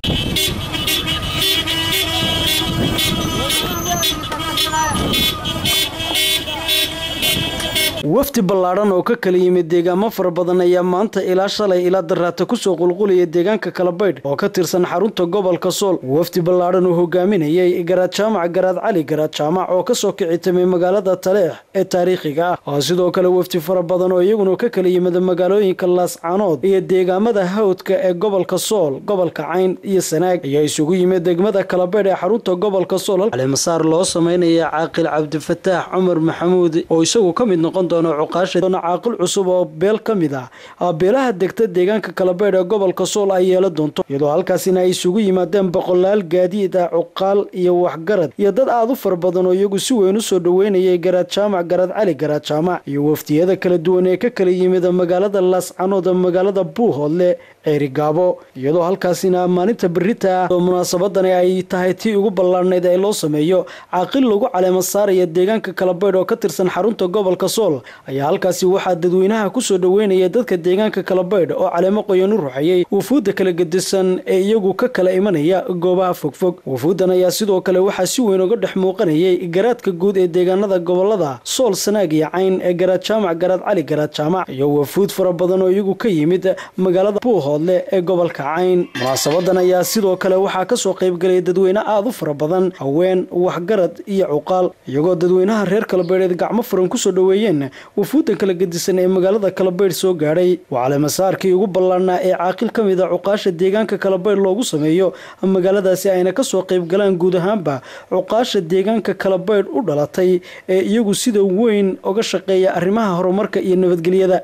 wafdi ballaadhan oo ka kala yimid deegaamo fara badan ayaa maanta ilaa shalay ilaa daraata kusoo qulqulaya deegaanka kalabaydh oo ka tirsan xarunta gobolka sool wafdi ballaadhan uu hogaaminayay garaad jaamac garaad cali garaad jaamac oo kasoo kicitamay magaalada taleex ee taariikhiga ah sidoo kale wafdi fara badan oo iyaguna ka kala yimid magaalooyinka laascanood iyo deegaamada hawdka ee gobolka sool gobolka cayn iyo sanaag ayaa isugu yimid degmada kalabaydh ee xarunta gobolka sool calimasaar loo sameynaya caaqil cabdifataax cumar maxamuud oo isagu ka mid noqon caaqil cusub oo beel ka mid ah beelaha degta deegaanka kalabeydh ee gobolka sool ay yeela doonto iyadoo halkaasina ay isugu yimaadeen boqolaal gaadiid ah cuqaal iyo waxgarad iyo dad aada u fara badan oo iyagu si weyn usoo dhoweynayay garaad jaamac garaad cali garaad jaamac iyo wafdiyada kala duwan ee ka kala yimid magaalada laascanood magaalada buuhoodle ceerigaabo iyadoo halkaasina maalinta berita ah oo munaasabadani ay tahay tii ugu ballaarnayd ee loo sameeyo caaqil lagu caleema saaraya deegaanka kalabeydh oo ka tirsan xarunta gobolka sool ayaa halkaasi waxaa dadweynaha kusoo dhoweynaya dadka deegaanka kalabaydh oo caleemo qoyan u ruxayay wufuudda kala gedisan ee iyagu ka kala imanaya goobaha fogfog wufuuddan ayaa sidoo kale waxaa si weyn uga dhex muuqanayay garaadka guud ee deegaanada gobolada sool sanaag iyo cayn ee garaad jaamac garaad cali garaad jaamac iyo wufuud fara badan oo iyagu ka yimid magaalada buuhoodle ee gobolka cayn munaasabadan ayaa sidoo kale waxaa kasoo qaybgalaya dadweyne aada u fara badan haween waxgarad iyo cuqaal iyagoo dadweynaha reer kalabeydheed gacmo furan kusoo dhoweeyeen wufuuddan kala gedisan ee magaalada kalabaydh soo gaadhay waa caleemasaarkii ugu ballaarnaa ee caaqil ka mid a cuqaasha deegaanka kalabaydh loogu sameeyo magaaladaasi ayna kasoo qaybgalaan guud ahaanba cuqaasha deegaanka kalabaydh u dhalatay ee iyagu sida weyn uga shaqeeya arrimaha horumarka iyo nabadgelyada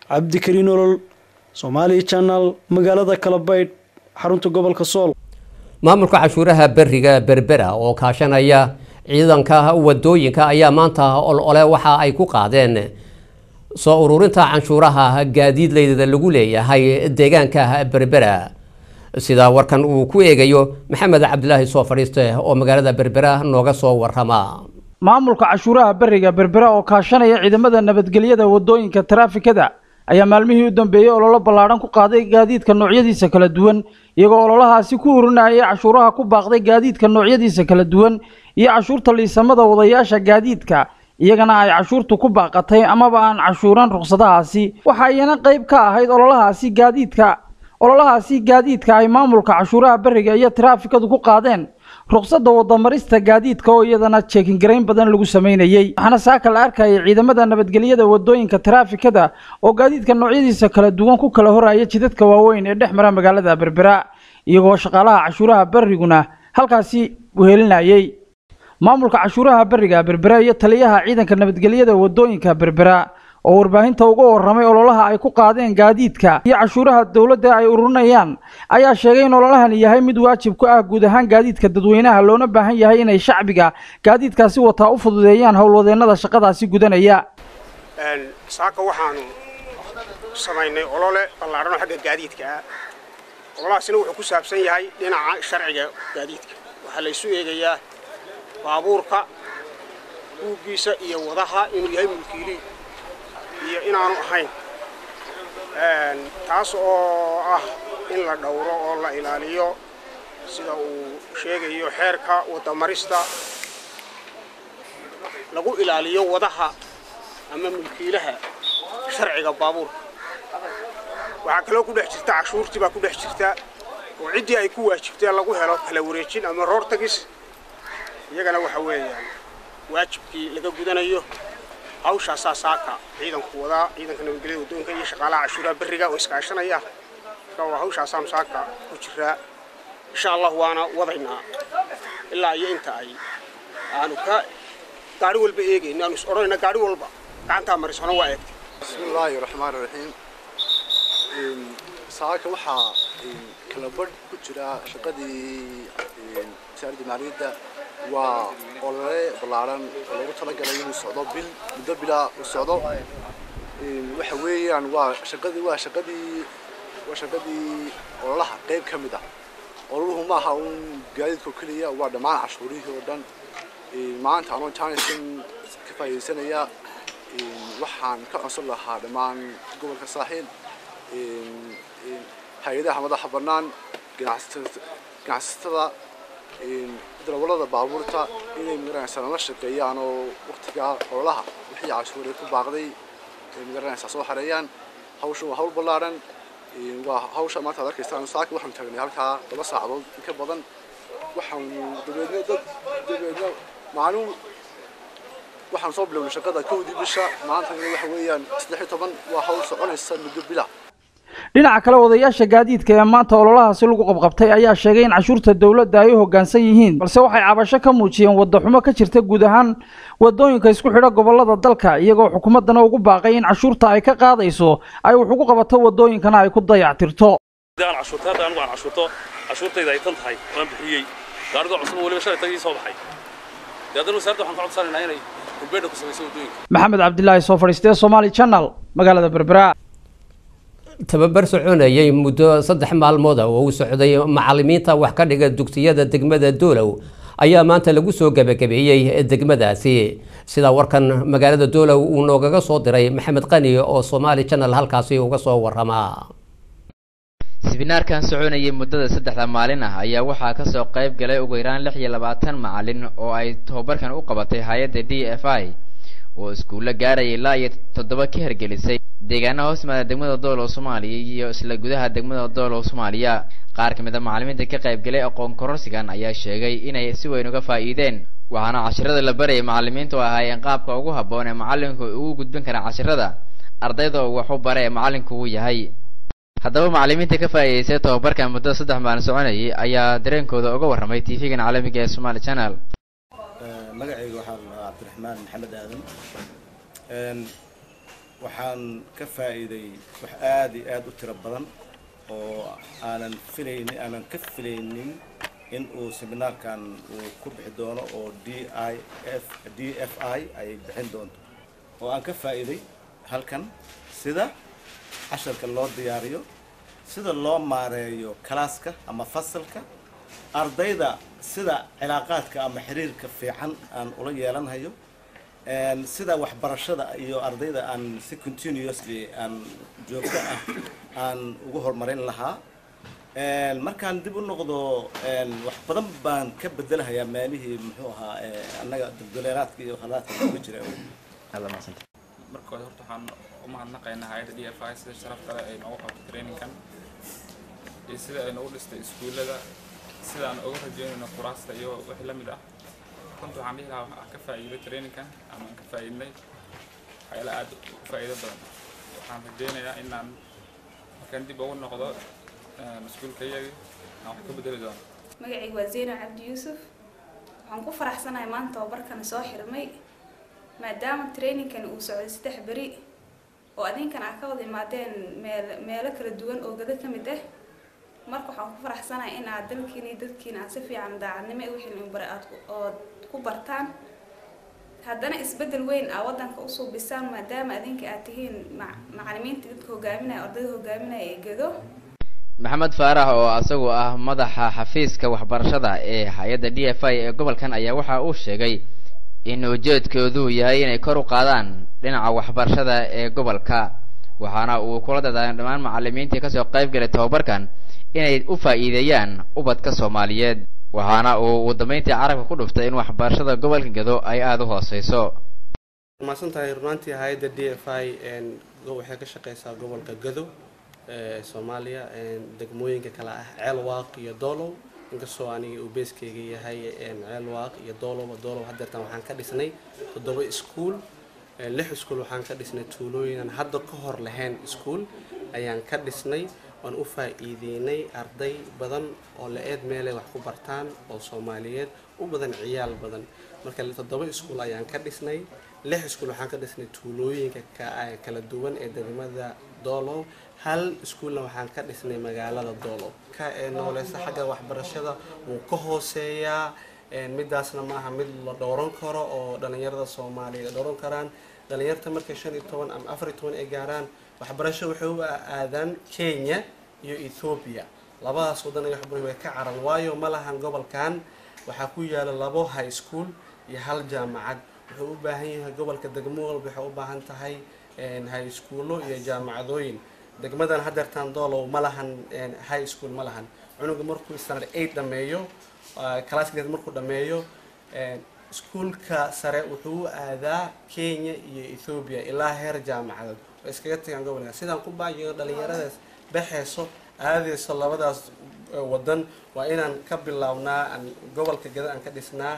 cabdikariin olol somaali channel magaalada kalabaydh xarunta gobolka sool maamulka cashuuraha beriga berbera oo kaashanaya ciidanka wadooyinka ayaa maanta olole waxa ay ku qaadeen soo ururinta canshuuraha gaadiidleyda lagu leeyahay deegaanka berbera sida warkan uu ku eegayo maxamed cabdilaahi soo fadhiiste oo magaalada berbera nooga soo warama maamulka cashuuraha beriga berbera oo kaashanaya ciidamada nabadgelyada wadooyinka taraafikada ayaa maalmihii u dambeeyey ololo ballaadhan ku qaaday gaadiidka noocyadiisa kala duwan iyagoo ololahaasi ku urinayay cashuuraha ku baaqday gaadiidka noocyadiisa kala duwan iyo cashuurta liisamada wadayaasha gaadiidka iyagana ay cashuurtu ku baaqatay amaba aan cashuuran ruqsadahaasi waxa iyana qayb ka ahayd ololahaasi gaadiidka ololahaasi gaadiidka ay maamulka cashuuraha beriga iyo taraafikadu ku qaadeen ruqsadda wadamarista gaadiidka oo iyadana jeekingarayn badan lagu sameynayey waxaana saaka la arkayay ciidamada nabadgelyada wadooyinka taraafikada oo gaadiidka noocyadiisa kala duwan ku kala horaya jidadka waaweyn ee dhex mara magaalada berbera iyagoo shaqaalaha cashuuraha beriguna halkaasi wehelinayey maamulka cashuuraha beriga berbera iyo taliyaha ciidanka nabadgelyada wadooyinka berbera oo warbaahinta uga waramay ololaha ay ku qaadeen gaadiidka iyo cashuuraha dowladda ay ururinayaan ayaa sheegay in ololahani yahay mid waajib ku ah guud ahaan gaadiidka dadweynaha loona baahan yahay inay shacbiga gaadiidkaasi wataa u fududeeyaan howlwadeennada shaqadaasi gudanaya saaka waxaanu samaynay olole ballaadhan oo xagga gaadiidka ah ololahaasina wuxuu ku saabsan yahay dhinaca sharciga gaadiidka waxaa la isu eegayaa baabuurka buuggiisa iyo wadaha inuu yahay mulkiilii iyo inaanu ahayn taas oo ah in la dhowro oo la ilaaliyo sida uu sheegayo xeerka wadamarista lagu ilaaliyo wadaha ama mulkiilaha sharciga baabuurka waxaa kaloo ku dhex jirta cashuurtii baa ku dhex jirta oo ciddii ay ku waajibtee lagu helo kala wareejin ama roortagis iyagana waxa weeyaan waajibkii laga gudanayo hawshaasaa saaka ciidanku wadaa ciidanka nabadgelyada wadooyinka iyo shaqaalaha cashuuraha berriga oo iskaashanaya marka waa hawshaasaanu saaka ku jiraa insha allah waana wadaynaa ilaa iyo inta ay aanu ka gaari walba eegayno aanu is odhanayna gaari walba gacantaa marisona waa eegtay bismillaahi raxmaani raxiim saaka waxaa kala badh ku jira shaqadii wasaaradda maaliyadda waa olole ballaaran oo loogu talagalay inuu socdo bil muddo bilaa uu socdo waxa weeyaan waa shaqadii waa shaqadii waa shaqadii ololaha qayb ka mid ah ololuhu maaha un gaadiidka oo keliya waa dhammaan cashuurihii oo dhan maanta anoo janisan ka faa'iidaysanaya waxaan ka codsan lahaa dhammaan gobolka saaxiil hay-adaha madaxa bannaan ganacsatada darawallada baabuurta inay magaranaysaa nala shaqeeyaan oo waqtiga ololaha wixii cashuuray ku baaqday magaranaysaa soo xareeyaan hawsha waa hawl ballaaran waa hawsha maanta ad arkaysaan saaka waxaanu taagnay halkaa laba saacadood in ka badan waxaanu dabeedna dad dabeedna maalin waxaan soo bilownay shaqada kowdii bisha maantana waxa weeyaan saddex iyo toban waa hawl soconaysa muddo bila dhinaca kale wadayaasha gaadiidka ee maanta ololahaasi lagu qabqabtay ayaa sheegay in cashuurta dowladda ay u hoggaansan yihiin balse waxay cabasho ka muujiyeen waddaxumo ka jirta guud ahaan wadooyinka isku xidha gobollada dalka iyagoo xukuumaddana ugu baaqay in cashuurta ay ka qaadayso ay wax ugu qabato wadooyinkana ay ku dayactirto aan cashuurta hadda anigu aan cashuurto cashuurtayda ay tan tahay waan bixiyey gaariga cusub weliba shalay tagii soo baxay dee haddana wasaaradda waxaan ka codsanaynaa inay kulbeedha ku samayso wadooyinka maxamed cabdilaahi soo fadhiistee somaali channel magaalada berbera tababar soconayay muddo saddex maalmood oo uu socday macalimiinta wax ka dhiga dugsiyada degmada doolow ayaa maanta lagu soo gebagabeeyey degmadaasi sida warkan magaalada doolow uu noogaga soo diray maxamed qani oo somaali channel halkaasi uga soo warama sibinaarkan soconayay muddada saddexda maalin ah ayaa waxaa kasoo qayb galay ugu yaraan lix iyo labaatan macalin oo ay tababarkan u qabatay hay-adda d f i oo iskuulla gaaraya ilaa iyo toddoba ka hergelisay deegaanaha hoos yimaada degmada doolow soomaaliya iyo isla gudaha degmada doolow soomaaliya qaar ka mid a macalimiinta ka qaybgalay aqoon kororsigan ayaa sheegay inay si weyn uga faa'iideen waxaana cashirada la barayay macalimiintu ahaayeen qaabka ugu habboon ee macalinku ugu gudbin kara cashirada ardayda uu wax u bara ee macalinku uu yahay haddaba macalimiinta ka faa'iidaystay tababarkan muddada saddex maalin soconayay ayaa dareenkooda uga warramay tv-gan caalamiga ee somaali channel magacayga waxaa la dhahaa cabdiraxmaan maxamed aadan waxaan ka faa'iiday wax aad iyo aad u tiro badan oo aanan filaynin aanan ka filaynin in uu seminaarkan uu ku bixi doono oo d i f d f i ay bixin doonto oo aan ka faa'iiday halkan sida casharka loo diyaariyo sida loo maareeyo kalaaska ama fasalka ardayda sida cilaaqaadka ama xiriirka fiican aan ula yeelanhayo sida waxbarashada iyo ardayda aan si continuously aan joogto ah aan ugu horumarin lahaa markaan dib u noqdo wax badan baan ka bedelahayaa meelihii muxuu ahaa annaga dulduleeraadka iyo khalaadka uga jira marka hore horta waxaan u mahadnaqaynaa hay'adda d f i sida sharaf kale ay noogu qabto trainingkan iyo sida ay noogu dhistay iskuullada sida aan uga rajeynayno kuraasta iyo wixii la mid ah runta waxaan dhihi lahaa waxaan ka faa'iiday trainingkan ama aan ka faa'iidnay waxyaala aad u faa'iido badan waxaan rajeynayaa inaan markaan dib ugu noqdo iskuulkayagii aan wax ka bedeli doono magacayga waa zeyna cabdi yuusuf waxaan ku faraxsanahay maanta tababarkan soo xirmay maadaama trainingkani uu socday saddex beri oo adinkan aad ka wada imaadeen meel meelo kala duwan oo gado ka mid ah marka waxaan ku faraxsanahay in aad dalkiina iyo dadkiina aad si fiican daacadnimo iyo wixii lagu baray aad ood ku bartaan haddana isbeddel weyn aa waddanka u suubisaan maadaama adinka aad tihiin macalimiinta dadka hogaaminaya ardayda hogaaminaya ee gado maxamed faarax oo isagu ah madaxa xafiiska waxbarashada ee hay-adda d f i ee gobolkan ayaa waxa uu sheegay in ujeedkoodu yahay inay kor u qaadaan dhinaca waxbarashada ee gobolka waxaana uu kula dadaamay dhammaan macalimiintii kasoo qayb galay tababarkan inay u faa'iideeyaan ubadka soomaaliyeed waxaana uu ugu dambeyntii carabka ku dhuftay in waxbarashada gobolka gado ay aada u hooseyso mahadsan tahay runaantii hay-adda d f i waxay ka shaqeysaa gobolka gado ee soomaaliya degmooyinka kale ah ceelwaaq iyo doolow inkastoo aniga uu beeskeyga yahay ceelwaaq iyo doolow doolow hadeertan waxaan ka dhisnay toddoba iskuul lix iskuul waxaan ka dhisnay tuulooyinan hadda ka hor lahayn iskuul ayaan ka dhisnay waan u faa'iideynay arday badan oo la-eed meelay wax ku bartaan oo soomaaliyeed u badan ciyaal badan marka toddoba iskuul ayaan ka dhisnay lix iskuul waxaan ka dhisnay tuulooyinka kala duwan ee degmada doolow hal iskuulna waxaan ka dhisnay magaalada doolow ka ee nooleysa xagga waxbarashada wuu ka hooseeyaa midaasna maaha mid la dhowran karo oo dhalinyarada soomaaliyeed dhowran karaan dhalinyarta markay shan iyo toban ama afar iyo toban ay gaaraan waxbarasho waxay u aadaan kenya iyo ethoobia labadaas wadan ay waxbarasho way ka caran waayo ma lahan gobolkan waxaa ku yaala labo high school iyo hal jaamacad wuxuu u baahan yahay gobolka degmo walba waxay u baahan tahay high schoolo iyo jaamacadooyin degmadan hadeertaan doolow ma lahan high school ma lahan cunuga markuu standard eight dhameeyo classkiis markuu dhameeyo iskuulka sare wuxuu u aadaa kenya iyo ethoobia ilaa heer jaamacadood way iskaga tagaan gobolka sidaan ku baayo dhalinyaradaas baxeyso aadeyso labadaas wadan waa inaan ka bilownaa gobolka gada aan ka dhisnaa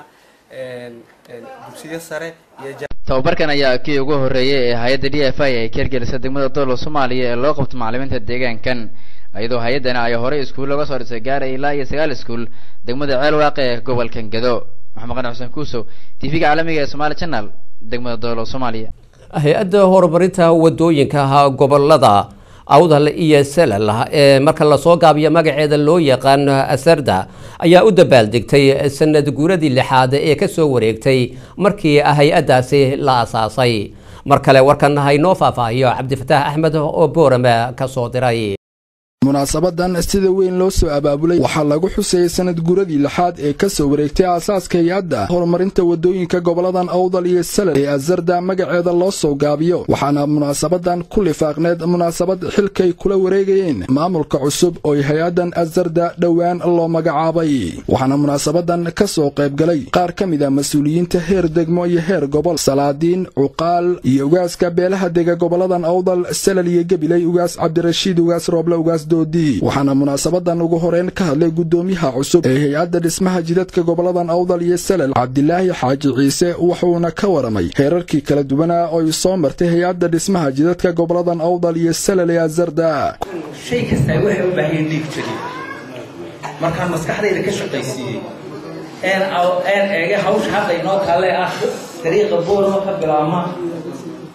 dugsiyo sare iyo tababarkan ayaa kii ugu horreeyay ee hay-adda d f i ay ka hirgelisay degmada doolow soomaaliya ee loo qabto macalimiinta deegaankan iyadoo hay-addana ay horey iskuul looga soo dhisay gaaraya ilaa iyo sagaal iskuul degmada ceelwaaqe ee gobolkan gado maxamed qani xuseen kuusow t v-ga caalamiga ee somaali channel degmada doolow soomaaliya hay-adda horumarinta wadooyinka gobolada awdal iyo salal ee marka lasoo gaabiyo magaceeda loo yaqaano asarda ayaa u dabaaldegtay sanad guuradii lixaad ee kasoo wareegtay markii hay-addaasi la asaasay mar kale warkan haynoo faahfaahiyo cabdifataax axmed oo boorame kasoo diray munaasabadan sida weyn loo soo abaabulay waxaa lagu xusayay sanad guuradii lixaad ee ka soo wareegtay aasaaska hay-adda horumarinta wadooyinka goboladan awdal iyo salal ee asarda magaceeda loo soo gaabiyo waxaana munaasabadan ku lifaaqneed munaasabad xilkay kula wareegayeen maamulka cusub ooy hay-addan asarda dhowaan loo magacaabay waxaana munaasabadan ka soo qaybgalay qaar ka mid a mas-uuliyiinta heer degmo iyo heer gobol salaadiin cuqaal iyo ugaaska beelaha dega goboladan awdal salal iyo gebiley ugaas cabdirashiid ugaas rooble ugaas waxaana munaasabadan ugu horeyn ka hadlay gudoomiyaha cusub ee hay-adda dhismaha jidadka goboladan awdal iyo salal cabdilaahi xaaji ciise wuxuuna ka waramay heerarkii kala duwanaa ooy soo martay hay-adda dhismaha jidadka goboladan awdal iyo salal ee azarda shay kastaa waxay u baahan dhiig jiri markaan maskaxdayda ka shaqaysiiyey een een eege hawsha hadda inoo taale ah dariiqa boorama ka bilaabma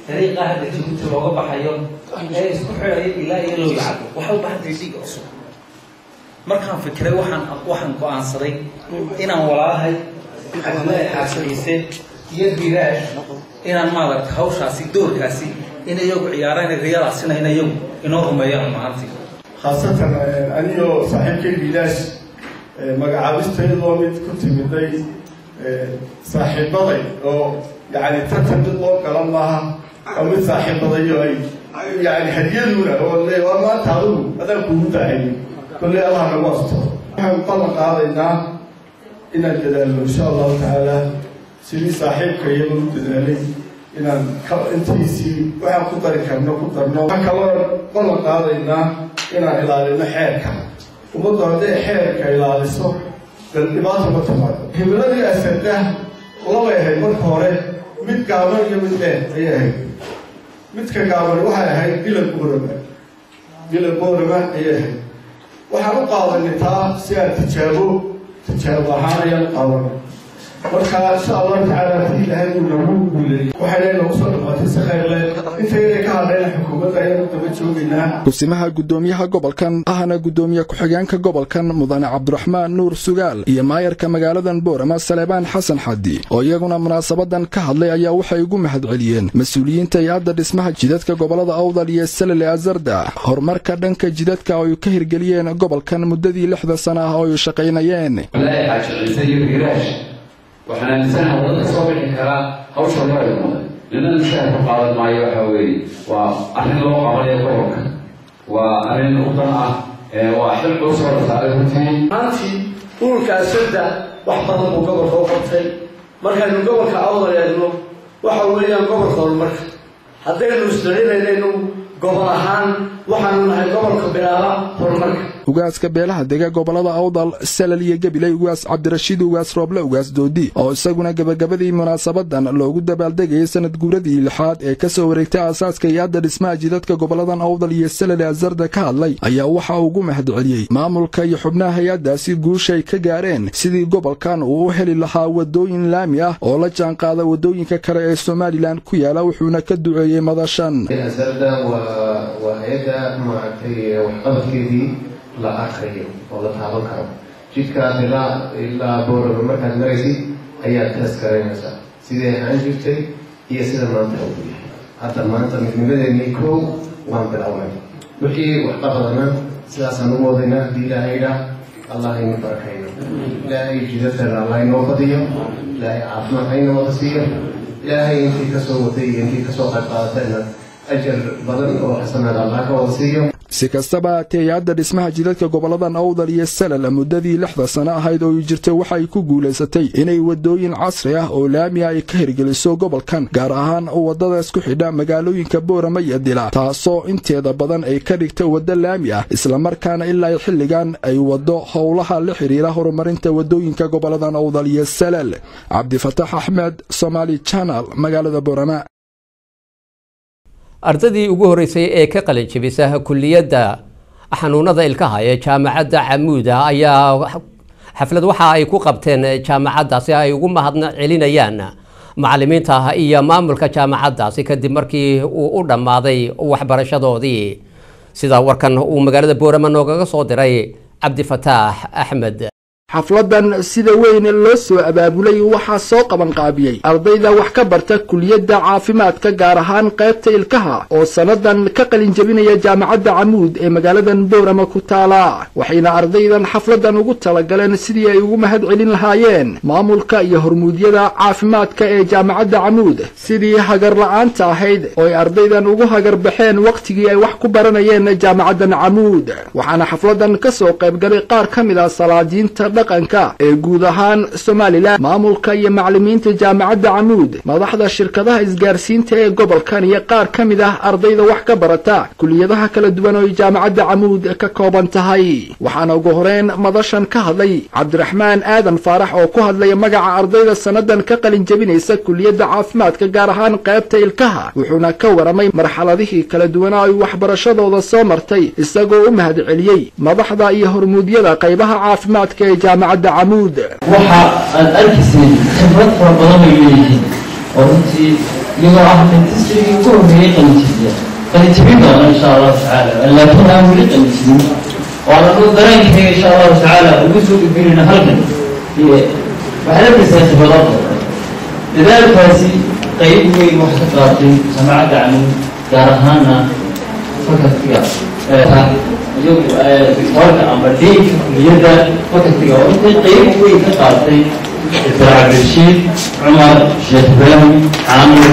dariiqa hadda jabuuti looga baxayo ee isku xidhaya ilaa iyo loo yacabo waxay u baahan tahay dhiig cusub markaan fikiray waxaan waxaan go-aansaday inaan walaalahay cabdillaahi xaasiciise iyo biraash inaan maaragta hawshaasi doorkaasi in iyagu ciyaaraan riyadaasina in iyagu inoo rumeeyaan maantii khaasatan anigoo saaxiibkay bilaash magacaabistayadoo mid ku timiday saaxiibaday oo yani tartan mid loo galan maaha oo mid saaxiibadayo ay yani hadiyaduna oo le waa maanta adigu adaan kuugu daahayay kolley allah nagu asto waxaan ballan qaadaynaa inaan dadaalno insha allahu tacaala sidii saaxiibka iyaba u dadaalay inaan intiisii waxaan ku dari karno ku darno waxaan kaloo ballan qaadaynaa inaan ilaalino xeerka ummaddu hadday xeerka ilaaliso dan dhibaata ma timaado himiladii asada labay ahayd marka hore mid gaaban iyo mid dheer ayay ahayd midka gaaban waxay ahayd bila boorama bila boorama ayay ahayd waxaan u qaadanay taa si aan tijaabo tijaabo ahaan ayaan u qaadanay marka insha allahu tacaala haddii ilaahay uu nagu guuleeyey waxayna nagu soo dhamaatay si khayr leh intayna ka hadhayna xukuumadda ayaan u daba joogaynaa kusimaha guddoomiyaha gobolkan ahna guddoomiye ku-xigeenka gobolkan mudane cabdiraxmaan nuur sugaal iyo maayarka magaaladan boorama saleebaan xasan xadi oo iyaguna munaasabadan ka hadlay ayaa waxay ugu mahadceliyeen mas-uuliyiinta hay-adda dhismaha jidadka gobolada awdal iyo salale azarda horumarka dhanka jidadka oo ay ka hirgeliyeen gobolkan muddadii lixda sana ah oo ay shaqaynayeen waxaan aaminsanaha wadada soo bixi karaa hawsha loo ilmada ninana mushaahar ku qaadan maayo waxa weeye waa arrin loo qabanayo gobolka waa arrin udan ah waa xil culus oo la saaray runtii maantii ururka asada wax badan buu gobolka u qabtay markaynu gobolka awdal eegno waxa weeyaan gobolka horumarka haddaynu isdarinaynu gobol ahaan waxaanu nahay gobolka bilaaba horumarka ugaaska beelaha dega gobolada awdal salal iyo gabiley ugaas cabdirashiid ugaas rooble ugaas doodi oo isaguna gebagabadii munaasabadan loogu dabaaldegayay sanad guuradii lixaad ee ka soo wareegtay aasaaska iyo-adda dhismaha jidadka goboladan awdal iyo salal azarda ka hadlay ayaa waxa ugu mahadceliyey maamulka iyo xubnaha hay-addaasi guushay ka gaareen sidii gobolkan uu u heli lahaa wadooyin laami ah oo la jaanqaada wadooyinka kale ee somalilan ku yaala wuxuuna ka duceeyey madashan waa hay-adda maaragtay waxqabadkeedii la arkayo oo la taaban karo jidkaas ilaa ilaa boorama markaad maraysid ayaad taas garanaysaa sidee ahaan jirtay iyo sida maanta uu yahay hadda maanta midnimadeenii kow waan bilownay wixii waxqabadana sidaasaan ugu wadaynaa haddii ilaahay idhaa allah inu barakayno ilaahay jidadana allah inoo badiyo ilaahay caafimaad hayna wada siiyo ilaahay intii kasoo waday iyo intii kasoo qayb qaadatayna ajar badan oo xasanaad allah ka wada siiyo si kastaba haatee hay-adda dhismaha jidadka goboladan awdal iyo salal muddadii lixda sano ahayd oo jirtay waxay ku guulaysatay inay wadooyin casri ah oo laamiya ay ka hirgeliso gobolkan gaar ahaan waddadaas ku xidha magaalooyinka boorama iyo dila taasoo inteeda badan ay ka dhigta waddo laami ah islamarkaana ilaa xilligan ay waddo howlaha la xidhiira horumarinta wadooyinka goboladan awdal iyo salal cabdifatax axmed somaali janal magaalada boorama ardaydii ugu horreysay ee ka qalin jebisa kulliyadda xanuunada ilkaha ee jaamacadda camuuda ayaa xaflad waxa ay ku qabteen jaamacaddaasi ay ugu mahadna celinayaan macallimiinta iyo maamulka jaamacaddaasi kadib markii uu u dhammaaday waxbarashadoodii sida warkan uu magaalada boorama noogaga soo diray cabdifataax axmed xafladan sida weyn loo soo abaabulay waxaa soo qabanqaabiyey ardayda wax ka barta kuliyadda caafimaadka gaar ahaan qaybta ilkaha oo sannadan ka qalin jebinaya jaamacadda camuud ee magaaladan boorama ku taala waxayna ardaydan xafladan ugu talagaleen sidii ay ugu mahad celin lahaayeen maamulka iyo hormuudyada caafimaadka ee jaamacadda camuud sidii hagar la'aanta ahayd oo ay ardaydan ugu hagar baxeen wakhtigii ay wax ku baranayeen jaamacaddan camuud waxaana xafladan ka soo qaybgalay qaar ka mid ah salaadiinta dhaqanka ee guud ahaan somalilan maamulka iyo macallimiinta jaamacadda camuud madaxda shirkadaha isgaarsiinta ee gobolkan iyo qaar ka mid ah ardayda wax ka barata kuliyadaha kala duwan oo ay jaamacadda camuud ka kooban tahay waxaana ugu horeyn madashan ka hadlay cabdiraxmaan aadan faarax oo ku hadlaya magaca ardayda sannadan ka qalin jebinaysa kuliyadda caafimaadka gaar ahaan qaybta ilkaha wuxuuna ka waramay marxaladihii kala duwanaa ay waxbarashadooda soo martay isagoo u mahad celiyey madaxda iyo hormuudyada qaybaha caafimaadka ee jaamacadda camuud waxa aad arkayseen khibrad fara badan bay leeyihiin oo runtii iyagoo ah dentistrigii ugu horreeyey qalinjibiya qalinjibin doona insha allahu tacaala laakiin aan weli qalinjibin waana duu dareenkayga insha allahu tacaala ugu soo gudbinayna halkan waxaad arkaysaa khibado badan dadaalkaasi qayb weyn wax ka qaatay jamacadda camuud gaar ahaana fakaltiga iyagu warka ama deynka kuliyadda fakaltiga oo intay qayb weyn ka qaatay dr cabdirashiid cumar sheekh ibraahim caamir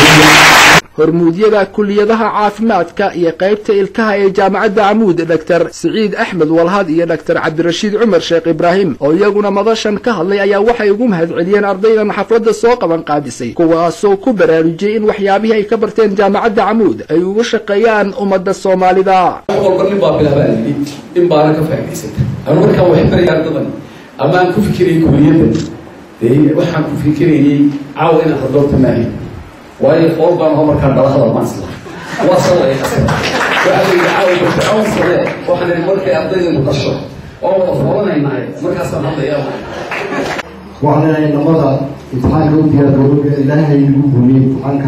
hormuudyada kuliyadaha caafimaadka iyo qaybta ilkaha ee jaamacadda camuud dr siciid axmed walhad iyo dr cabdirashiid cumar sheekh ibraahim oo iyaguna madashan ka hadlay ayaa waxay ugu mahadceliyeen ardaydan xafladda soo qaban qaadisay kuwaasoo ku baraarujiyey in waxyaabihii ay ka barteen jaamacadda camuud ay ugu shaqeeyaan ummadda soomaalida walba nin baa bilaabaa yidhi in baana ka faa'idaysata anu markaan wax baraya ardadan ama aan ku fikirayay kuliyaddan dee waxaan ku fikirayay caawa inaan radoorta maahay waayo qool baan hoo markaan dhala hadal maan isla waa sawaya waxaa la yidhi caawa fircoon sare waxaan idhi markay ardaydeenu dhasho oo wada foolanaynahay markaasaan hadlayaa waxaan leeyahay namada imtixaanka u diyaargaroobe ilaahay igu guuliyey imtixaanka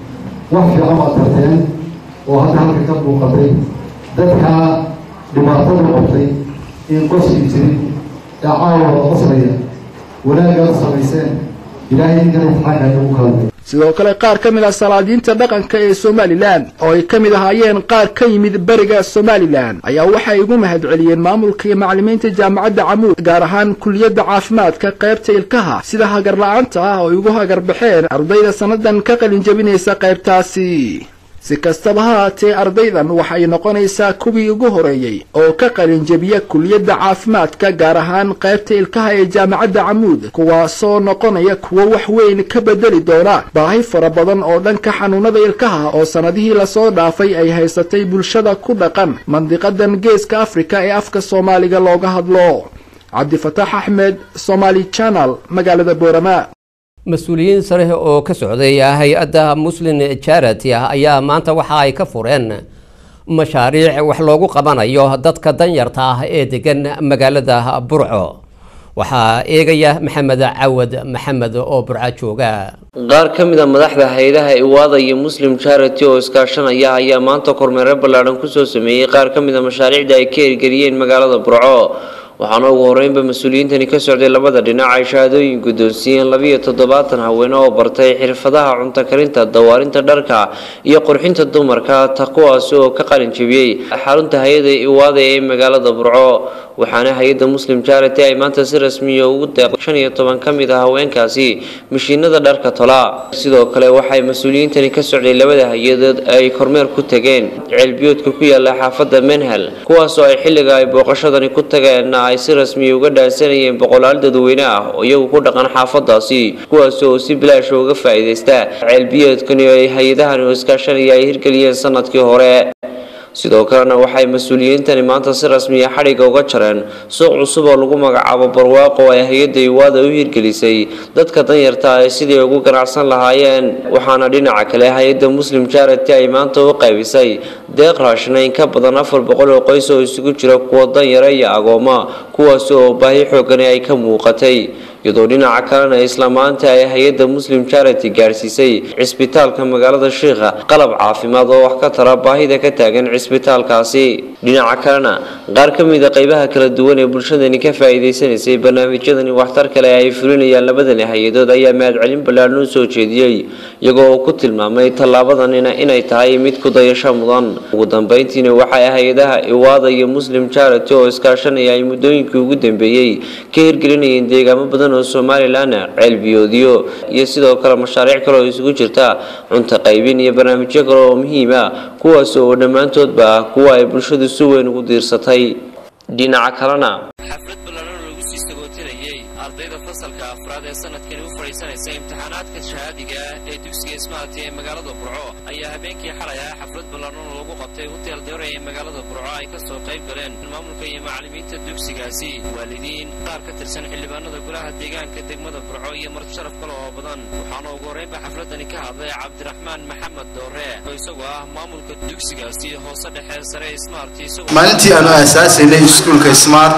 wax fiican baad barteen oo hadda halka ka muuqatay dadkaa dhibaatadu qabtay in qoskii jirin ee caawa qoslaya wanaagaad samayseen ilaahay idinkana imtixaanka igu kaalmay sidoo kale qaar ka mid ah salaadiinta dhaqanka ee somalilan oo ay ka mid ahaayeen qaar ka yimid beriga somalilan ayaa waxay ugu mahadceliyeen maamulka iyo macalimiinta jaamacadda camuud gaar ahaan kuliyadda caafimaadka qaybta ilkaha sida hagar la-aanta ah oo ay ugu hagar baxeen ardayda sannadan ka qalin jabinaysa qaybtaasi si kastaba ha haatee ardaydan waxay noqonaysaa kuwii ugu horeeyey oo ka qalinjebiya kuliyadda caafimaadka gaar ahaan qaybta ilkaha ee jaamacadda camuud kuwaasoo noqonaya kuwo wax weyn ka bedeli doona baahi fara badan oo dhanka xanuunada ilkaha oo sannadihii lasoo dhaafay ay haysatay bulshada ku dhaqan mandiqadan geeska afrika ee afka soomaaliga looga hadlo cabdifataax axmed somaali channel magaalada boorama mas-uuliyiin sare oo ka socday hay-adda muslim charity ah ayaa maanta waxa ay ka fureen mashaariic wax loogu qabanayo dadka danyarta ah ee degan magaalada burco waxaa eegaya maxamed cawad maxamed oo burco jooga qaar ka mid a madaxda hay-adaha iwaada iyo muslim charity oo iskaashanaya ayaa maanta kormeero ballaadhan kusoo sameeyey qaar ka mid a mashaariicda ay ka hirgeliyeen magaalada burco waxaana ugu horeynba mas-uuliyiintani ka socday labada dhinac ay shahaadooyin guddoonsiiyeen labiyo toddobaatan haweene oo bartay xirfadaha cunto karinta dawaarinta dharka iyo qurxinta dumarka ta kuwaasi oo ka qalin jebiyey xarunta hay-ada iwaada ee magaalada burco waxaana hay-adda muslim charity ay maanta si rasmiya ugu deeqday shan iyo toban ka mid ah haweenkaasi mashiinada dharka tola sidoo kale waxay mas-uuliyiintani ka socday labada hay-adood ay kormeer ku tageen ceelbiyoodka ku yaala xaafadda menhel kuwaasoo ay xilliga ay booqashadani ku tageen ay si rasmiya uga dhaansanayeen boqolaal dadweyne ah oo iyagu ku dhaqan xaafadaasi kuwaas oo si bilaasha uga faa'iidaysta ceelbiyoodkani oo ay hay-adahani oo iskaashanaya ay hirgeliyeen sanadkii hore sidoo kalena waxay mas-uuliyiintani maanta si rasmiya xadhigga uga jareen suuq cusub oo lagu magacaabo barwaaqo oo ay hay-adda iwaada u hirgelisay dadka danyarta ay sidii ugu ganacsan lahaayeen waxaana dhinaca kale hay-adda muslim charity ay maanta u qaybisay deeq raashina in ka badan afar boqol oo qoys oo isugu jira kuwa danyara iyo agooma kuwaasi oo baahi xoogani ay ka muuqatay iyadoo dhinaca kalena isla maanta ay hay-adda muslim charity gaarsiisay cisbitaalka magaalada shiikha qalab caafimaad oo wax ka tara baahida ka taagan cisbitaalkaasi dhinaca kalena qaar ka mid a qeybaha kala duwan ee bulshadani ka faa'iidaysanaysay barnaamijyadani waxtar kale ay fulinayaan labadani hay-adood ayaa mahadcelin ballaadhan u soo jeediyey iyagoo uu ku tilmaamay tallaabadanina inay tahay mid ku dayasho mudan ugu dambeyntiina waxay hay-adaha iwaada iyo muslim charity oo iskaashanaya ay muddooyinkii ugu dambeeyey ka hirgelinayeen deegaamo badan oo somalilan ceelbiyoodyo iyo sidoo kale mashaariic kale oo isugu jirta cunto qaybin iyo barnaamijyo kale oo muhiim ah kuwaas oo dhammaantoodba ah kuwa ay bulshadu si weyn ugu diirsatay dhinaca kalena xaflad ballaadhan oo lagu sii sagootinayay ardayda fasalka afraad ee sanadkani u fadhiisanaysa imtixaanaadka shahaadiga ah ee dugsiga ismaati ee magaalada burco ayaa habeenkii xalay ah xaflad ballaadhan oo lagu qabtay hotel dore ee magaalada burco ay ka soo qayb galeen maamulka iyo macallimiinta dugsigaasi waalidiin qaar ka tirsan xildhibaanada golaha deegaanka degmada burco iyo marti sharaf kale oo badan waxaana ugu horreynba xafladani ka hadlay cabdiraxmaan maxamed doore oo isagoo ah maamulka dugsigaasi hoose dhexe sare smart maalintii aanu aasaasaynay iskuulka smart